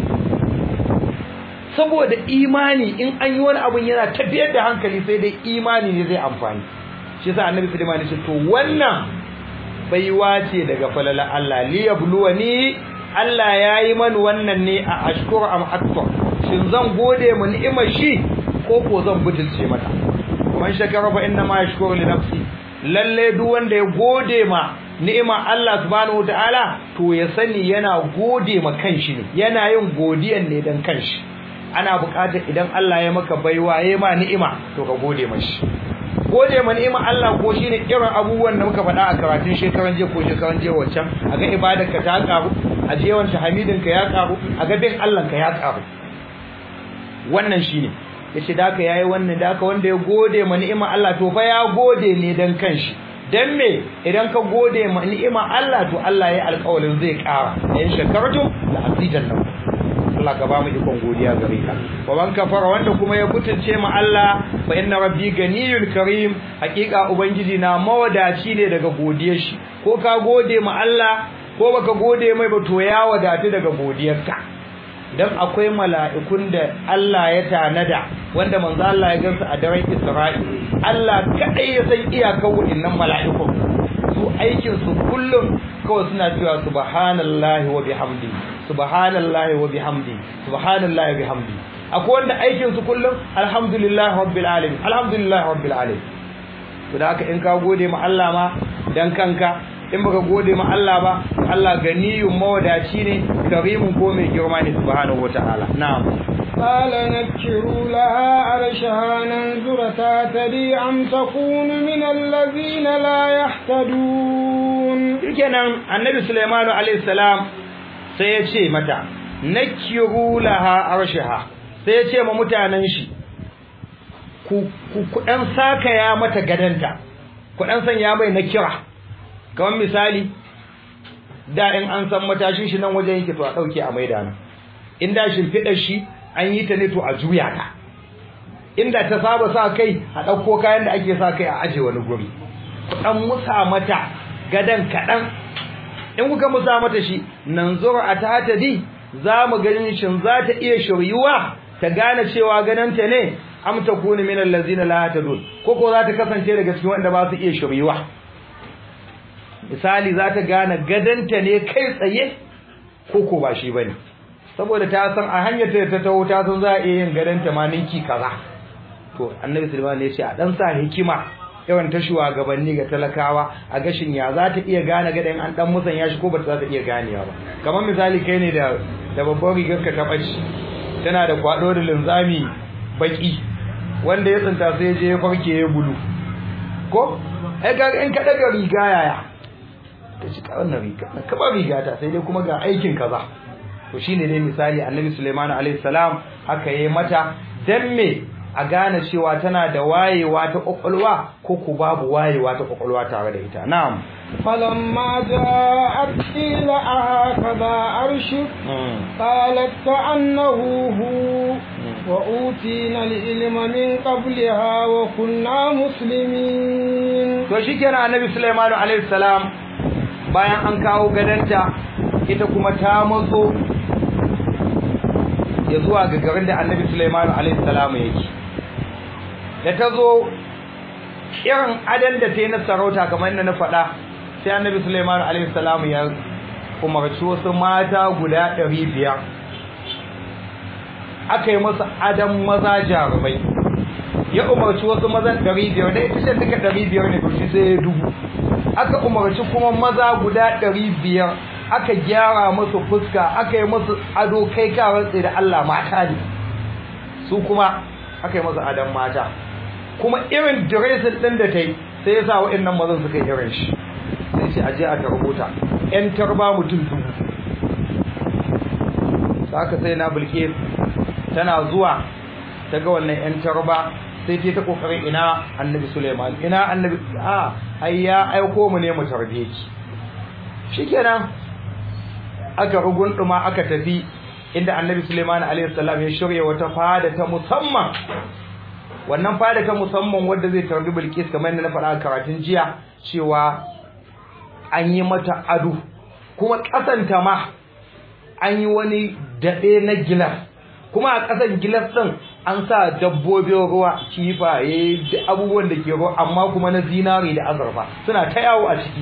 saboda imani in an yi wani abun yana tafiyar da hankali sai dai imani ne zai amfani shi yasa annabi Sulaiman ya ce to wannan baiwa ce daga falala Allah li yabluwani Allah yayi man wannan ne a ashkur am akbar shin zan gode mu ni'imar shi ko ko zan butulce mata man shakara fa inna ma yashkuru li nafsi lalle duk wanda ya gode ma ni'ima Allah subhanahu wataala to ya sani yana gode ma kanshi ne yana yin godiyan ne dan kanshi ana buƙatar idan Allah ya maka baiwa ya ma ni'ima to ka gode mashi gode ma ni'ima Allah ko shine irin abubuwan da muka faɗa a karatun shekaran jiya ko shekaran jiya wancan a ga ibadarka ta karu a je wanta hamidinka ya karu a ga bin Allah ka ya karu wannan shine yace da ka yayi wannan da ka wanda ya gode ma ni'ima Allah to fa ya gode ne dan kanshi dan me idan ka gode ma ni'ima Allah to Allah ya alƙawarin zai ƙara in shakartum la azidannakum Allah ka ba mu ikon godiya gare ka wa man kafara wanda kuma ya butulce ma Allah fa inna rabbi ganiyul karim hakika ubangiji na mawadaci ne daga godiyar shi ko ka gode ma Allah ko baka gode mai ba to ya wadatu daga godiyarka dan akwai mala'ikun da Allah ya tanada wanda manzo Allah ya gansu a daren Isra'i Allah kadai ya san iyakar waɗannan mala'ikun su aikin su kullum kawai suna cewa subhanallahi wa bihamdi subhanallahi wa bihamdi subhanallahi wa bihamdi akwai wanda aikin su kullum alhamdulillahi rabbil alamin alhamdulillahi rabbil alamin to da haka in ka gode ma Allah ma dan kanka in baka gode ma Allah ba Allah ganiyun mawadaci ne karimun ko mai girma ne subhanahu wataala na'am قال نكروا لها عرشها ننظر تاتدي أم تكون من الذين لا يهتدون kenan annabi Sulaiman alayhi salam sai ya ce mata nakiru laha arshaha sai ya ce ma mutanen shi ku ku dan saka ya mata gadanta ku dan sanya mai nakira kamar misali da in an san matashin shi nan wajen yake to a dauke a maida nan in da shimfidar shi an yi ta ne to a juya ta inda ta saba sa kai a dauko kayan da ake sa kai a aje wani guri ku dan musa mata gadan kadan in kuka musa mata shi nan zura a ta di za mu ganin shin za ta iya shiryuwa ta gane cewa gananta ne am ta kuni min allazina la tadun ko ko za ta kasance daga cikin wanda ba su iya shiryuwa misali za ta gane gadanta ne kai tsaye ko ko ba shi bane saboda ta san a hanyar ta ta taho ta san za a iya yin gadanta ma ninki kaza to annabi sulaiman ne ya ce a dan sa hikima yawan ta shugabanni ga talakawa a gashin ya za ta iya gane gadan an dan musan ya shi ko ba za ta iya ganewa ba kamar misali kai ne da da babban rigar ka ta baci tana da kwado da linzami baki wanda ya tsinta sai je ya farke ya bulu ko ai ga in ka daga riga yaya ta ci wannan riga ka ba riga ta sai dai kuma ga aikin kaza to shine dai misali annabi Sulaiman alaihi salam haka yayi mata dan me a gane cewa tana da wayewa ta kwakwalwa ko ku babu wayewa ta kwakwalwa tare da ita na'am فلما جاءت قيل أهكذا عرشك قالت كأنه هو وأوتينا العلم من قبلها وكنا مسلمين to shikenan annabi Sulaiman alaihi salam bayan an kawo gadanta ita kuma ta matso ya zuwa ga garin da annabi Sulaiman alaihi salam yake da ta zo irin adan da ta yi na sarauta kamar yadda na faɗa sai annabi Sulaiman alaihi salam ya umarci wasu mata guda ɗari biyar aka yi masa adan maza jarumai ya umarci wasu mazan ɗari biyar da ita ce duka ɗari biyar ne to shi sai ya dubu aka umarci kuma maza guda ɗari biyar aka gyara musu fuska aka yi musu ado kai ka rantse da Allah mata ne su kuma aka yi musu adon mata kuma irin diresin ɗin da ta yi sai ya sa wa'annan mazan suka yi irin shi sai ce aje a tarbuta yan tarba mutum dubu saka sai na bulke tana zuwa ta ga wannan yan tarba sai ta kokarin ina annabi Suleiman ina annabi a ai ya aiko mu ne mu tarbe ki shikenan aka rugunduma aka tafi inda annabi Suleiman alaihi salam ya shirye wata fada ta musamman wannan fada ta musamman wanda zai tarbi Bilkis kamar yadda na faɗa karatun jiya cewa an yi mata ado kuma kasanta ma an yi wani daɗe na gilas kuma a ƙasan gilas ɗin an sa dabbobin ruwa kifaye da abubuwan da ke ruwa amma kuma na zinari da azurfa suna ta yawo a ciki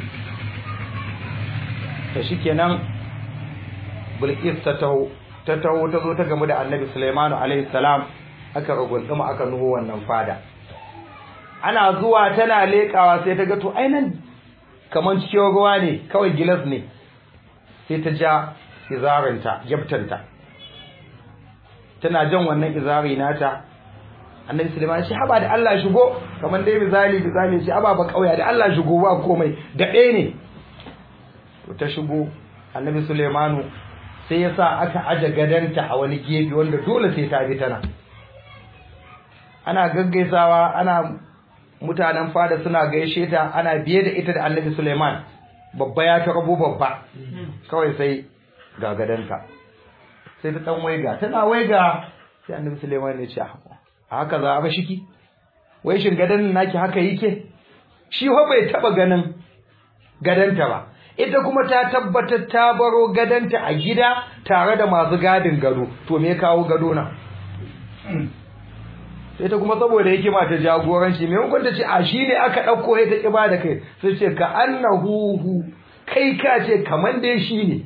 ta shi kenan bilkis ta taho ta taho ta zo ta gamu da annabi sulaimanu alaihi salam aka ragunduma aka nuho wannan fada ana zuwa tana leƙawa sai ta ga to ainan kamar cikin ruwa ne kawai gilas ne sai ta ja izarinta jabtanta tana jan wannan izari nata annabi sulaiman shi haba da Allah shigo kamar dai misali misali shi haba ba kauya da Allah shigo ba komai da ɗaya ne to ta shigo annabi sulaimanu sai ya sa aka aje gadanta a wani gefe wanda dole sai ta bi tana ana gaggaisawa ana mutanen fada suna gaishe ta ana biye da ita da annabi Suleiman babba ya ta rabo babba kawai sai ga gadanta sai ta dan waiga tana waiga sai annabi Suleiman ya ce haka za a ba shiki wai shin gadan naki haka yake shi fa bai taba ganin gadanta ba ita kuma ta tabbatar ta baro gadanta a gida tare da masu gadin gado to me kawo gado na sai ta kuma saboda yake mata jagoranci mai hukun ta ce a shi ne aka ɗauko ya ta ƙiba da kai sai ce ka annahu kai ka ce kamar dai shi ne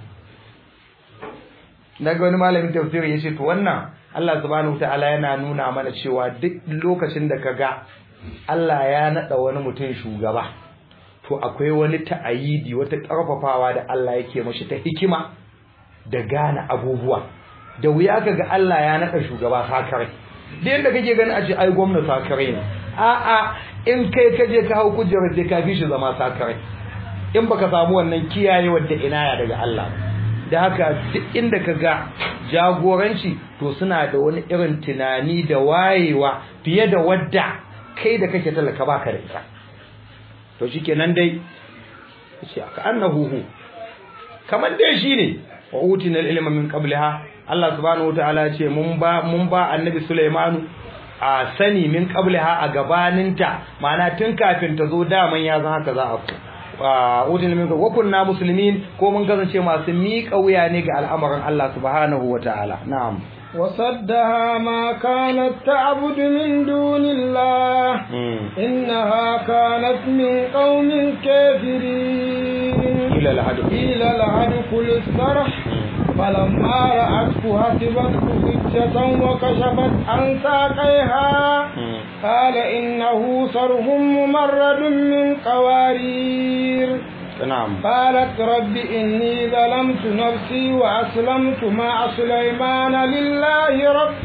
na ga wani malamin tafsiri ya ce to wannan Allah subhanahu ta'ala yana nuna mana cewa duk lokacin da ka ga Allah ya naɗa wani mutum shugaba to akwai wani ta'ayidi wata ƙarfafawa da Allah yake mashi ta hikima da gane abubuwa da wuya ka ga Allah ya naɗa shugaba sakare da yadda kake gani a ce ai gwamna sakare ne a'a in kai ka je ka hau kujerar sai ka fi shi zama sakare in baka samu wannan kiyaye wadda inaya daga Allah da haka duk inda ka ga jagoranci to suna da wani irin tunani da wayewa fiye da wadda kai da kake talaka baka da ita to shikenan dai shi aka annahu hu kamar dai shine wa utina al-ilma min qabliha Allah subhanahu wataala ya ce mun ba mun ba annabi Sulaimanu a sani min qabliha a gabaninta ma'ana tun kafin ta zo daman ya zan haka za a udin min wa kunna muslimin ko mun kasance masu miƙa wuya ne ga al'amarin Allah subhanahu wataala na'am وصدها ما كانت تعبد من دون الله إنها كانت من قوم كافرين إلى الهدف إلى الهدف الصرح فلما رأته حسبته فجة وكشفت عن ساقيها قال إنه صرح ممرد من قوارير نعم قالت رب إني ظلمت نفسي وأسلمت مع سليمان لله رب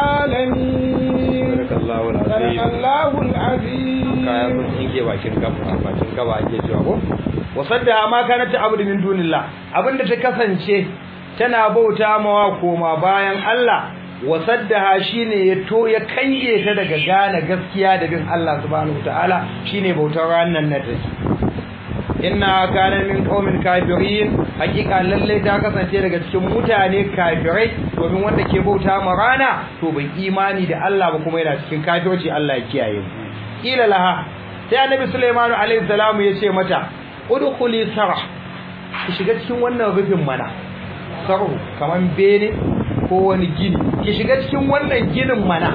العالمين صدق الله صدق العظيم الله العظيم kaya sun tsinke bakin gaba bakin gaba ake cewa ko wasadda ma kana ta abu min dunillah abinda ta kasance tana bauta mawa koma bayan Allah wasaddaha shine ya to ya kange ta daga gane gaskiya da bin Allah subhanahu wataala shine bautar ranan nan da inna kana min qaumin kafirin hakika lalle ta kasance daga cikin mutane kafirai domin wanda ke bauta ma rana to bai imani da Allah ba kuma yana cikin kafirci Allah ya kiyaye mu kila laha sai annabi Sulaiman alaihi salamu ya ce mata udkhuli sarh ki shiga cikin wannan rufin mana sarhu kaman bene ko wani gini ki shiga cikin wannan ginin mana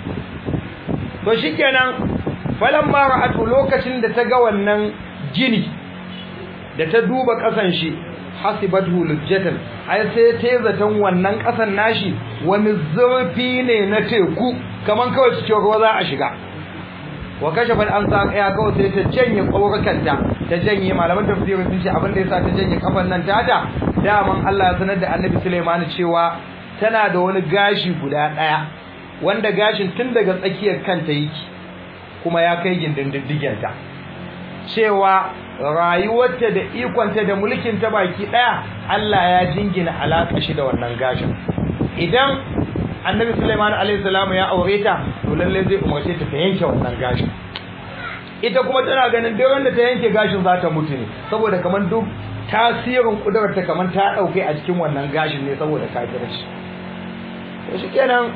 to shikenan falamma ra'atu lokacin da ta ga wannan gini da ta duba kasan shi hasibathu lujjatan ai sai ta zaton wannan kasan nashi wani zurfi ne na teku kaman kawai cikin ruwa za a shiga wa kashafat an sa kaya kawai sai ta janye kaurukanta ta janye malaman tafsirin sun ce abin da yasa ta janye kafan nan tata daman Allah ya sanar da Annabi Sulaiman cewa tana da wani gashi guda daya wanda gashin tun daga tsakiyar kanta yake kuma ya kai gindin diddigenta cewa rayuwarta da ikonta da mulkin ta baki daya Allah ya jingina alaka shi da wannan gashin idan annabi Sulaiman alaihi salam ya aure ta to lalle zai umarce ta ta yanke wannan gashin ita kuma tana ganin dai wanda ta yanke gashin za ta mutu ne saboda kaman duk tasirin kudurar ta kaman ta dauke a cikin wannan gashin ne saboda kafirci to shikenan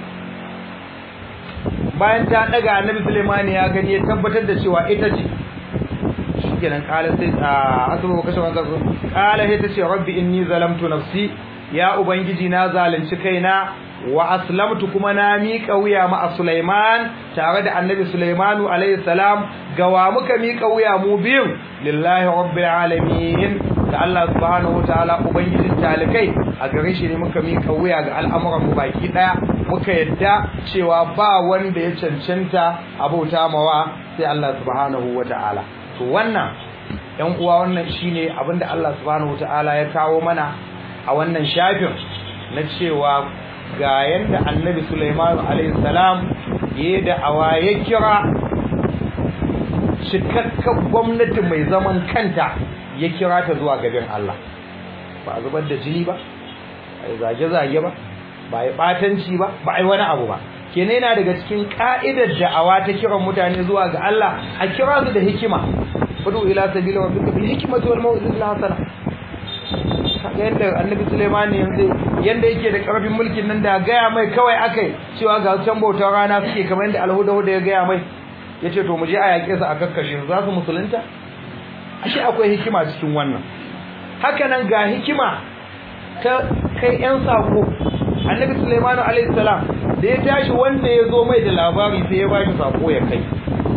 bayan ta daga annabi Sulaiman ya gani ya tabbatar da cewa ita ce shikenan kala sai a asaba kashe wannan kala sai ta ce rabbi inni zalamtu nafsi ya ubangiji na zalunci kaina wa aslamtu kuma na miƙa wuya ma Sulaiman tare da Annabi Sulaimanu alayhi salam gawa muka miƙa wuya mu biyu lillahi rabbil alamin da Allah subhanahu wataala ubangijin talikai a gare shi ne muka miƙa wuya ga al'amuran mu baki daya muka yadda cewa ba wanda ya cancanta abota mawa sai Allah subhanahu wataala to wannan yan uwa wannan shine abinda Allah subhanahu wataala ya kawo mana a wannan shafin na cewa ga yanda annabi Sulaiman alayhi salam yayin da awaye kira cikakken gwamnati mai zaman kanta ya kira ta zuwa gaban Allah ba a zubar da jini ba ba zage zage ba ba ya batanci ba ba ai wani abu ba kenan yana daga cikin ka'idar da'awa ta kiran mutane zuwa ga Allah a kira su da hikima fadu ila sabila rabbika bil hikmati wal mau'izati hasana kaga yanda annabi Sulaiman yanzu yanda yake da karfin mulkin nan da gaya mai kawai akai cewa ga can bautar rana suke kamar yanda alhuda da ya gaya mai yace to mu je a yake su a kakkashe za su musulunta ashe akwai hikima cikin wannan haka nan ga hikima ta kai yan sako annabi Sulaiman alaihi salam da ya tashi wanda ya zo mai da labari sai ya ba shi sako ya kai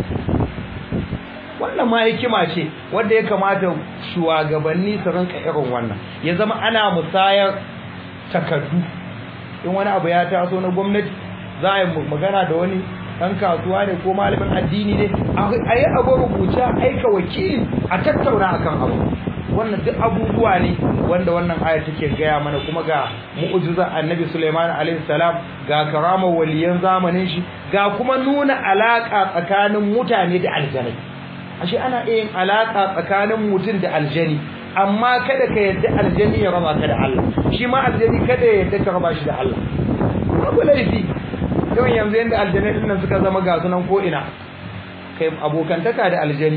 wannan ma hikima ce wanda ya kamata shugabanni su rinka irin wannan ya zama ana musayar takardu in wani abu ya taso na gwamnati za a yi magana da wani ɗan kasuwa ne ko malamin addini ne a yi abu rubuta aika wakili a tattauna akan abu wannan duk abubuwa ne wanda wannan aya take gaya mana kuma ga mu'jizar annabi Sulaiman alaihi salam ga karamar waliyan zamanin shi ga kuma nuna alaka tsakanin mutane da aljanai ashe ana iya yin alaka tsakanin mutum da aljani amma kada ka yadda aljani ya raba ka da Allah shi ma aljani kada ya yadda ka raba shi da Allah babu laifi yawan yanzu yanda aljanai din nan suka zama ga sunan ko ina kai abokantaka da aljani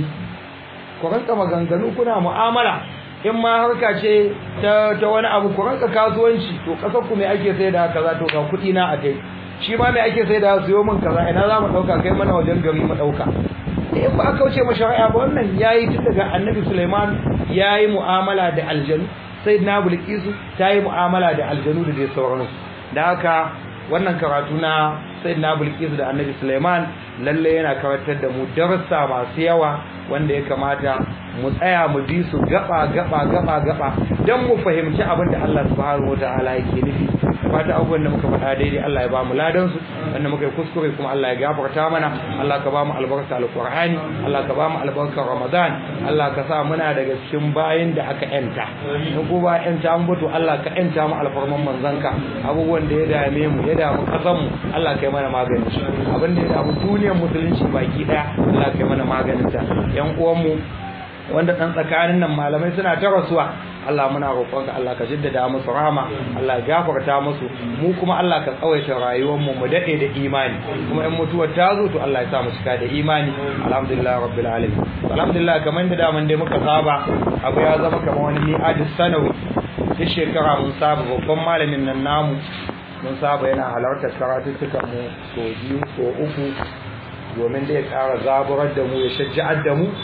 ku ranka maganganu kuna mu'amala in ma harka ce ta ta wani abu ku ranka kasuwanci to kasar ku me ake sai da kaza to ga kuɗi na a kai shi ma me ake sai da siyo min kaza ina za mu ɗauka kai mana wajen gari mu ɗauka in ba aka wuce mashari'a ba wannan yayi tun daga annabi Sulaiman yayi mu'amala da aljanu sayyidina Bilqisu tayi mu'amala da aljanu da dai sauransu da haka wannan karatu na sayyidina Bilqisu da annabi Sulaiman lalle yana karantar da mu darussa masu yawa wanda ya kamata mu tsaya mu bi su gaba gaba gaba gaba dan mu fahimci abin da Allah subhanahu wataala yake nufi fata abubuwan da muka faɗa daidai Allah ya ba mu ladan su wanda muka yi kuskure kuma Allah ya gafarta mana Allah ka ba mu albarka alqur'ani Allah ka ba mu albarka ramadan Allah ka sa muna daga cikin bayin da aka yanta in ko ba yanta an bato Allah ka yanta mu alfarman manzanka abubuwan da ya dame mu ya damu kasan mu Allah ka yi mana magani abin da ya damu duniyar musulunci baki daya Allah ka yi mana maganin ta yan uwan mu wanda dan tsakanin nan malamai suna ta rasuwa Allah muna roƙonka Allah ka jaddada musu rahama Allah gafarta musu mu kuma Allah ka tsawaita rayuwar mu mu dade da imani kuma in mutuwar ta zo to Allah ya sa mu cika da imani alhamdulillah rabbil alamin alhamdulillah kamar da daman dai muka saba abu ya zama kamar wani mi'adis sanawi duk shekara mun saba babban malamin nan namu mun saba yana halartar karatuttukan mu so biyu so uku domin da ya ƙara zaburar da mu ya shajja'ar da mu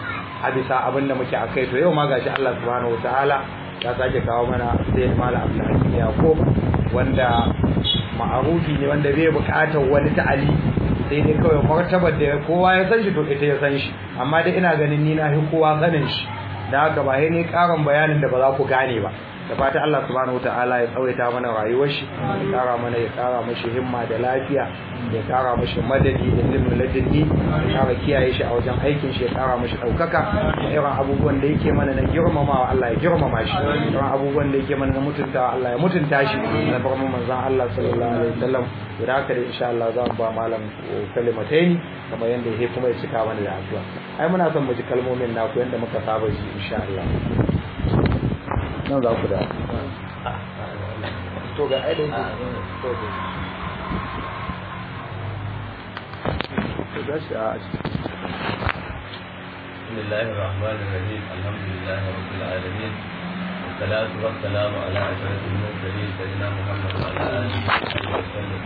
a bisa abin da muke a kai to yau ma gashi Allah subhanahu wataala ya sake kawo mana sai mala Abdulhakim Yakub wanda ma'arufi ne wanda bai buƙatar wani ta'ali sai dai kawai martabar da kowa ya san shi to ita ya san shi amma dai ina ganin ni na fi kowa sanin shi da haka ba ne karin bayanin da ba za ku gane ba da fata Allah subhanahu wataala ya tsawaita mana rayuwar shi ya kara mana ya kara mashi himma da lafiya ya kara mashi madadi da ilimin ladini ya kara kiyaye shi a wajen aikin shi ya kara mashi daukaka irin abubuwan da yake mana na girmamawa Allah ya girmama shi irin abubuwan da yake mana na mutuntawa Allah ya mutunta shi na farman manzon Allah sallallahu alaihi wasallam da haka dai insha Allah za mu ba malam kalimataini kamar yanda yake kuma ya cika mana da addu'a ai muna son mu ji kalmomin naku yanda muka saba ji insha Allah nan za ku da to ga aidan ku to ga to ga shi a بسم الله الرحمن الرحيم الحمد لله رب العالمين والصلاة والسلام على أشرف المرسلين سيدنا محمد وعلى آله وصحبه وسلم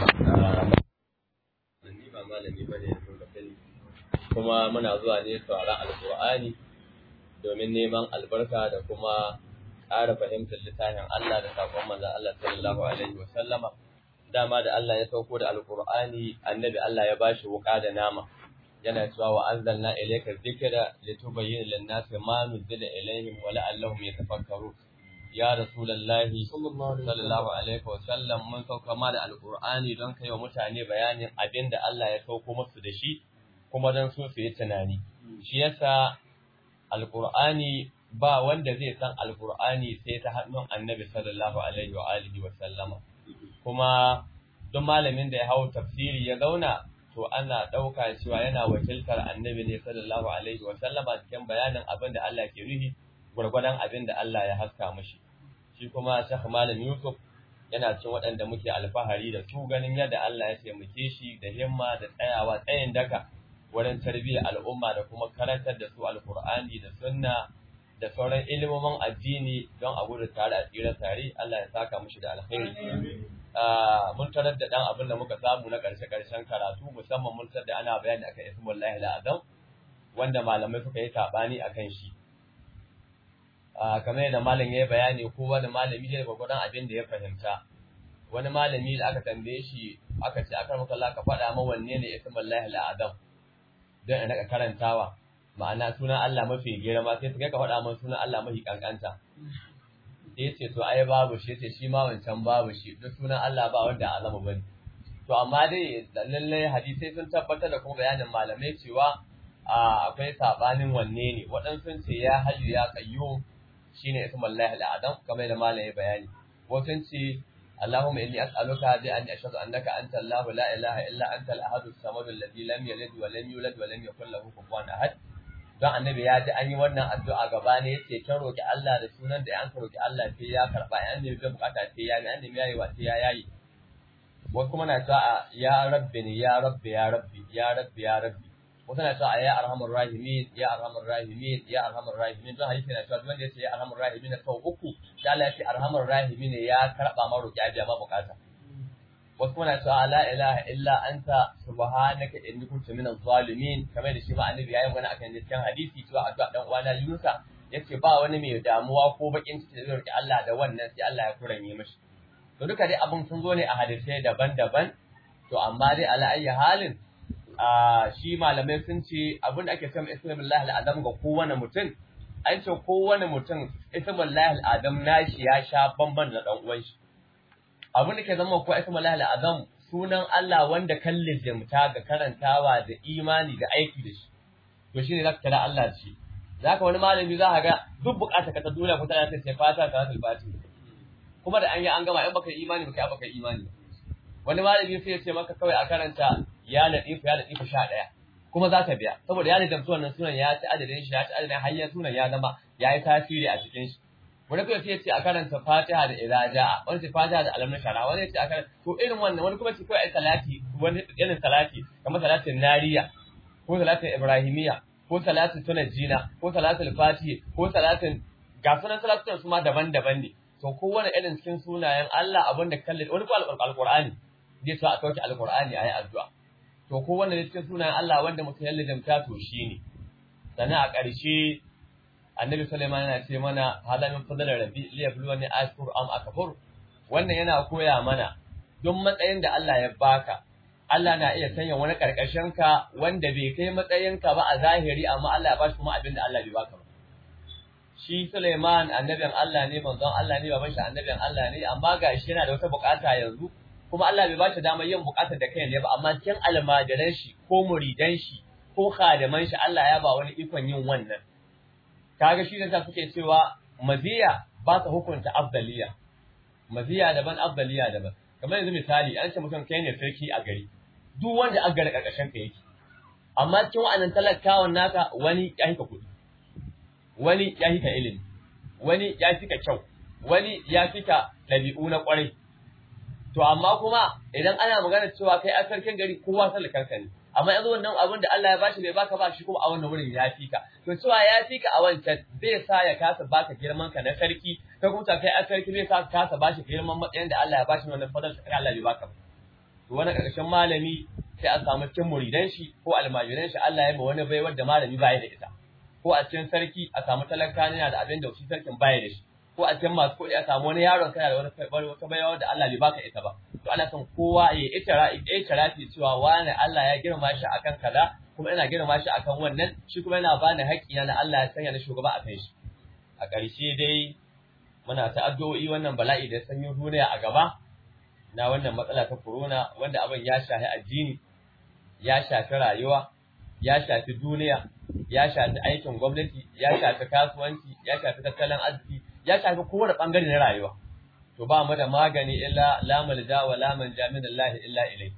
ni ba malami ba ne sun ka sani kuma muna zuwa ne sauraron alkur'ani domin neman albarka da kuma ƙara fahimtar littafin Allah da sakon manzon Allah sallallahu alaihi wa sallama dama da Allah ya sauko da alkur'ani annabi Allah ya bashi wuka da nama yana cewa wa anzalna ilayka dhikra litubayyana lin-nasi ma nuzila ilayhim wa la'allahum yatafakkarun ya rasulullahi sallallahu alaihi wa sallam mun sauka ma da alkur'ani don kai wa mutane bayanin abinda Allah ya sauko musu da shi kuma don su su yi tunani shi yasa alkur'ani ba wanda zai san alkur'ani sai ta hannun annabi sallallahu alaihi wa alihi wa sallama kuma duk malamin da ya hau tafsiri ya zauna to ana ɗauka cewa yana wakiltar annabi ne sallallahu alaihi wa sallama cikin bayanin abin da Allah ke nufi gwargwadon abin da Allah ya haska mashi shi kuma Sheikh Malam Yusuf yana cikin waɗanda muke alfahari da su ganin yadda Allah ya taimake shi da himma da tsayawa tsayin daka wurin tarbiyyar al'umma da kuma karantar da su alkur'ani da sunna da sauran ilimomin addini don a gudu tare a tsira tare Allah ya saka mushi da alkhairi mun tarar da dan abin da muka samu na karshe karshen karatu musamman mun tarar da ana bayani akan ismullahi al'azam wanda malamai suka yi sabani akan shi kamar yadda malam ya yi bayani ko wani malami ne gwagwadon abin da ya fahimta wani malami da aka tambaye shi aka ce aka maka Allah ka faɗa ma wanne ne ismullahi al'azam don in raka karantawa ma'ana sunan Allah mafi girma sai kai ka faɗa min sunan Allah mafi kankanta sai ce to ai babu shi sai shi ma wancan babu shi duk sunan Allah ba wanda azama bane to amma dai lalle hadisai sun tabbatar da kuma bayanin malamai cewa akwai sabanin wanne ne waɗansu ce ya hayyu ya qayyum shine ismullahi al-adam kamar da malamai bayani wasu ce اللهم إني أسألك بأن أشهد أنك أنت الله لا إله إلا أنت الأحد الصمد الذي لم يلد ولم يولد ولم يكن له كفوا أحد don annabi ya ji an yi wannan addu'a gaba ne yace kin roki Allah da sunan da an roki Allah sai ya karba an nemi ga bukata sai ya ga an nemi yayi wa sai ya yayi wasu kuma na cewa ya rabbi ne ya rabbi ya rabbi ya rabbi ya rabbi wasu na cewa ya arhamur rahimin ya arhamur rahimin ya arhamur rahimin don hadisi na cewa wanda yace ya arhamur rahimin sau uku sai Allah ya ce arhamur rahimin ya karba ma roki abiya ma bukata wasu kuma na cewa la ilaha illa anta subhanaka inni kuntu minaz zalimin kamar da shi ma annabi yayin wani akan cikin hadisi cewa addu'a dan uwana Yunusa yace ba wani mai damuwa ko bakin ciki da roki Allah da wannan sai Allah ya kuranye mishi to duka dai abun sun zo ne a hadisai daban-daban to amma dai ala ayyi halin a shi malamai sun ce abin da ake cewa ismullahi al'azam ga kowane mutum an ce kowane mutum ismullahi al'azam nashi ya sha bamban da dan uwan shi abin da ke zama ko ismullahi al'azam sunan Allah wanda kan lizimta ga karantawa da imani da aiki da shi to shine zaka kira Allah da shi zaka wani malami za ka ga duk bukata ka ta duniya ko ta sai fata salatul fatiha kuma da an yi an gama in baka imani baka baka imani wani malami sai ya ce maka kawai a karanta ya latifu ya latifu sha ɗaya kuma za ka biya saboda ya latifu wannan sunan ya ci adadin shi ya ci adadin hanyar sunan ya zama ya yi tasiri a cikin shi wani kuma sai ya ce a karanta fatiha da idza jaa wani ce fatiha da alam shara wani ya ce a karanta to irin wannan wani kuma ce kawai ai salati wani irin salati kamar salatin nariya ko salatin ibrahimiya ko salatin tunajjina ko salatin fatiha ko salatin ga sunan salatun su ma daban-daban ne to kowane irin cikin sunayen Allah abin da kalle wani ko alqur'ani zai sa a sauke alqur'ani ayi addu'a to kowane cikin sunayen Allah wanda mutum ya lijamta to shine sannan a ƙarshe annabi Sulaiman yana ce mana hada min fadlan rabbi li yabluwani ashkur am akfur wannan yana koya mana don matsayin da Allah ya baka Allah na iya sanya wani karkashin ka wanda bai kai matsayin ka ba a zahiri amma Allah ya bashi kuma abin da Allah bai baka ba shi Suleiman annabin Allah ne manzon Allah ne baban shi annabin Allah ne amma ga shi yana da wata bukata yanzu kuma Allah bai ba shi damar yin bukatar da kai ne ba amma cikin almajiran shi ko muridan shi ko khadiman shi Allah ya ba wani ikon yin wannan kaga shi ne suke cewa maziya ba ta hukunta afdaliya maziya daban afdaliya daban kamar yanzu misali an ce mutum kai ne sarki a gari duk wanda aka gari karkashin ka yake amma cikin wa'annan talakawan naka wani ya hika kuɗi wani ya hika ilimi wani ya fika kyau wani ya fika ɗabi'u na ƙwarai to amma kuma idan ana magana cewa kai a sarkin gari kowa talakarka ne amma yanzu wannan abin da Allah ya bashi bai baka ba shi kuma a wannan wurin ya fika to cewa ya fika a wancan zai sa ya kasa baka girman ka na sarki ka kuma kai a sarki zai sa ka kasa bashi girman matsayin da Allah ya bashi wannan fadar sai Allah bai baka to wani ƙarshen malami sai a samu cikin muridan shi ko almajiran shi Allah ya yi wani baiwar da malami baya da ita ko a cikin sarki a samu talaka yana da abin da shi sarkin baya da shi ko a cikin masu kuɗi a samu wani yaron kana da wani wata baiwa da Allah bai baka ita ba to ana son kowa ya itara itirafi cewa wani Allah ya girma shi akan kaza kuma ina girma shi akan wannan shi kuma yana bani haƙƙi na Allah ya sanya ni shugaba a kai shi a ƙarshe dai muna ta addu'o'i wannan bala'i da sanyin duniya a gaba na wannan matsala ta corona wanda abin ya shafi addini ya shafi rayuwa ya shafi duniya ya shafi aikin gwamnati ya shafi kasuwanci ya shafi tattalin arziki ya shafi kowane bangare na rayuwa to ba mu da magani illa la malja wa la manja min Allah illa ilai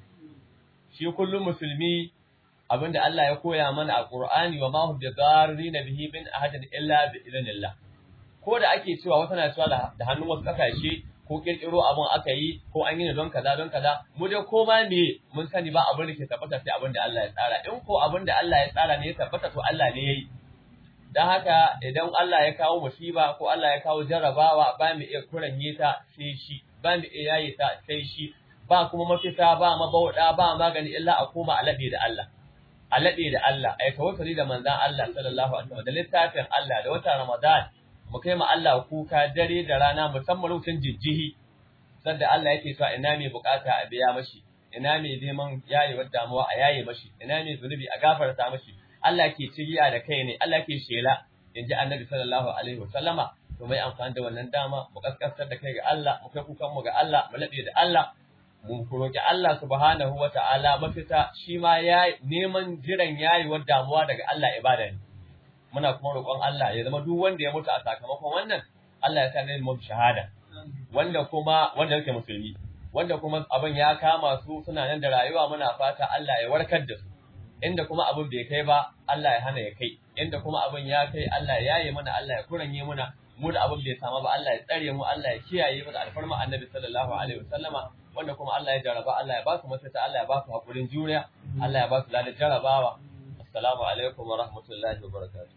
shi kullum musulmi abinda Allah ya koya mana a Qur'ani wa ma hum bidarrin bihi min ahadin illa bi idnillah ko da ake cewa wata na cewa da hannun wasu kasashe ko kirkiro abin aka yi ko an yi ne don kaza don kaza mu dai ko ma me mun sani ba abin da ke tabbata sai abin da Allah ya tsara in ko abin da Allah ya tsara ne ya tabbata to Allah ne yayi dan haka idan Allah ya kawo musiba ko Allah ya kawo jarrabawa ba mu iya kuranye ta sai shi ba mu iya yayi ta sai shi ba kuma mafita ba mabauda ba magani illa a koma a labe da Allah a labe da Allah ai tawakkali da manzon Allah sallallahu alaihi wasallam da littafin Allah da wata Ramadan mu kai ma Allah kuka dare da rana musamman lokacin jijjihi sanda Allah yake cewa ina mai bukata a biya mashi ina mai neman yayewar damuwa a yaye mashi ina mai zunubi a gafarta mashi Allah ke cigiya da kai ne Allah ke shela inji Annabi sallallahu alaihi wasallama to mai amfani da wannan dama mu kaskasar da kai ga Allah mu kai kukan mu ga Allah mu labe da Allah mu roki Allah subhanahu wata'ala mafita shi ma ya neman jiran yayewar damuwa daga Allah ibada ne muna kuma roƙon Allah ya zama duk wanda ya mutu a sakamakon wannan Allah ya sa ne mu shahada wanda kuma wanda yake musulmi wanda kuma abin ya kama su suna nan da rayuwa muna fata Allah ya warkar da su inda kuma abin bai kai ba Allah ya hana ya kai inda kuma abin ya kai Allah ya yaye mana Allah ya kuranye muna mu da abin bai sama ba Allah ya tsare mu Allah ya kiyaye mu da alfarma Annabi sallallahu alaihi wasallama wanda kuma Allah ya jaraba Allah ya ba su mafita Allah ya ba su hakurin juriya Allah ya ba su ladan jarabawa assalamu alaikum wa rahmatullahi wa barakatuh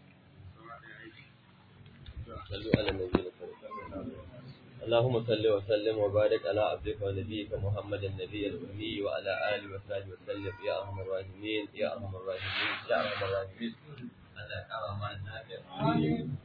صلوا على النبي الكريم اللهم صل وسلم وبارك على عبدك ونبيك محمد النبي الأمي وعلى آله وصحبه وسلم يا أرحم الراحمين يا أرحم الراحمين يا أرحم الراحمين الله يكرم النافع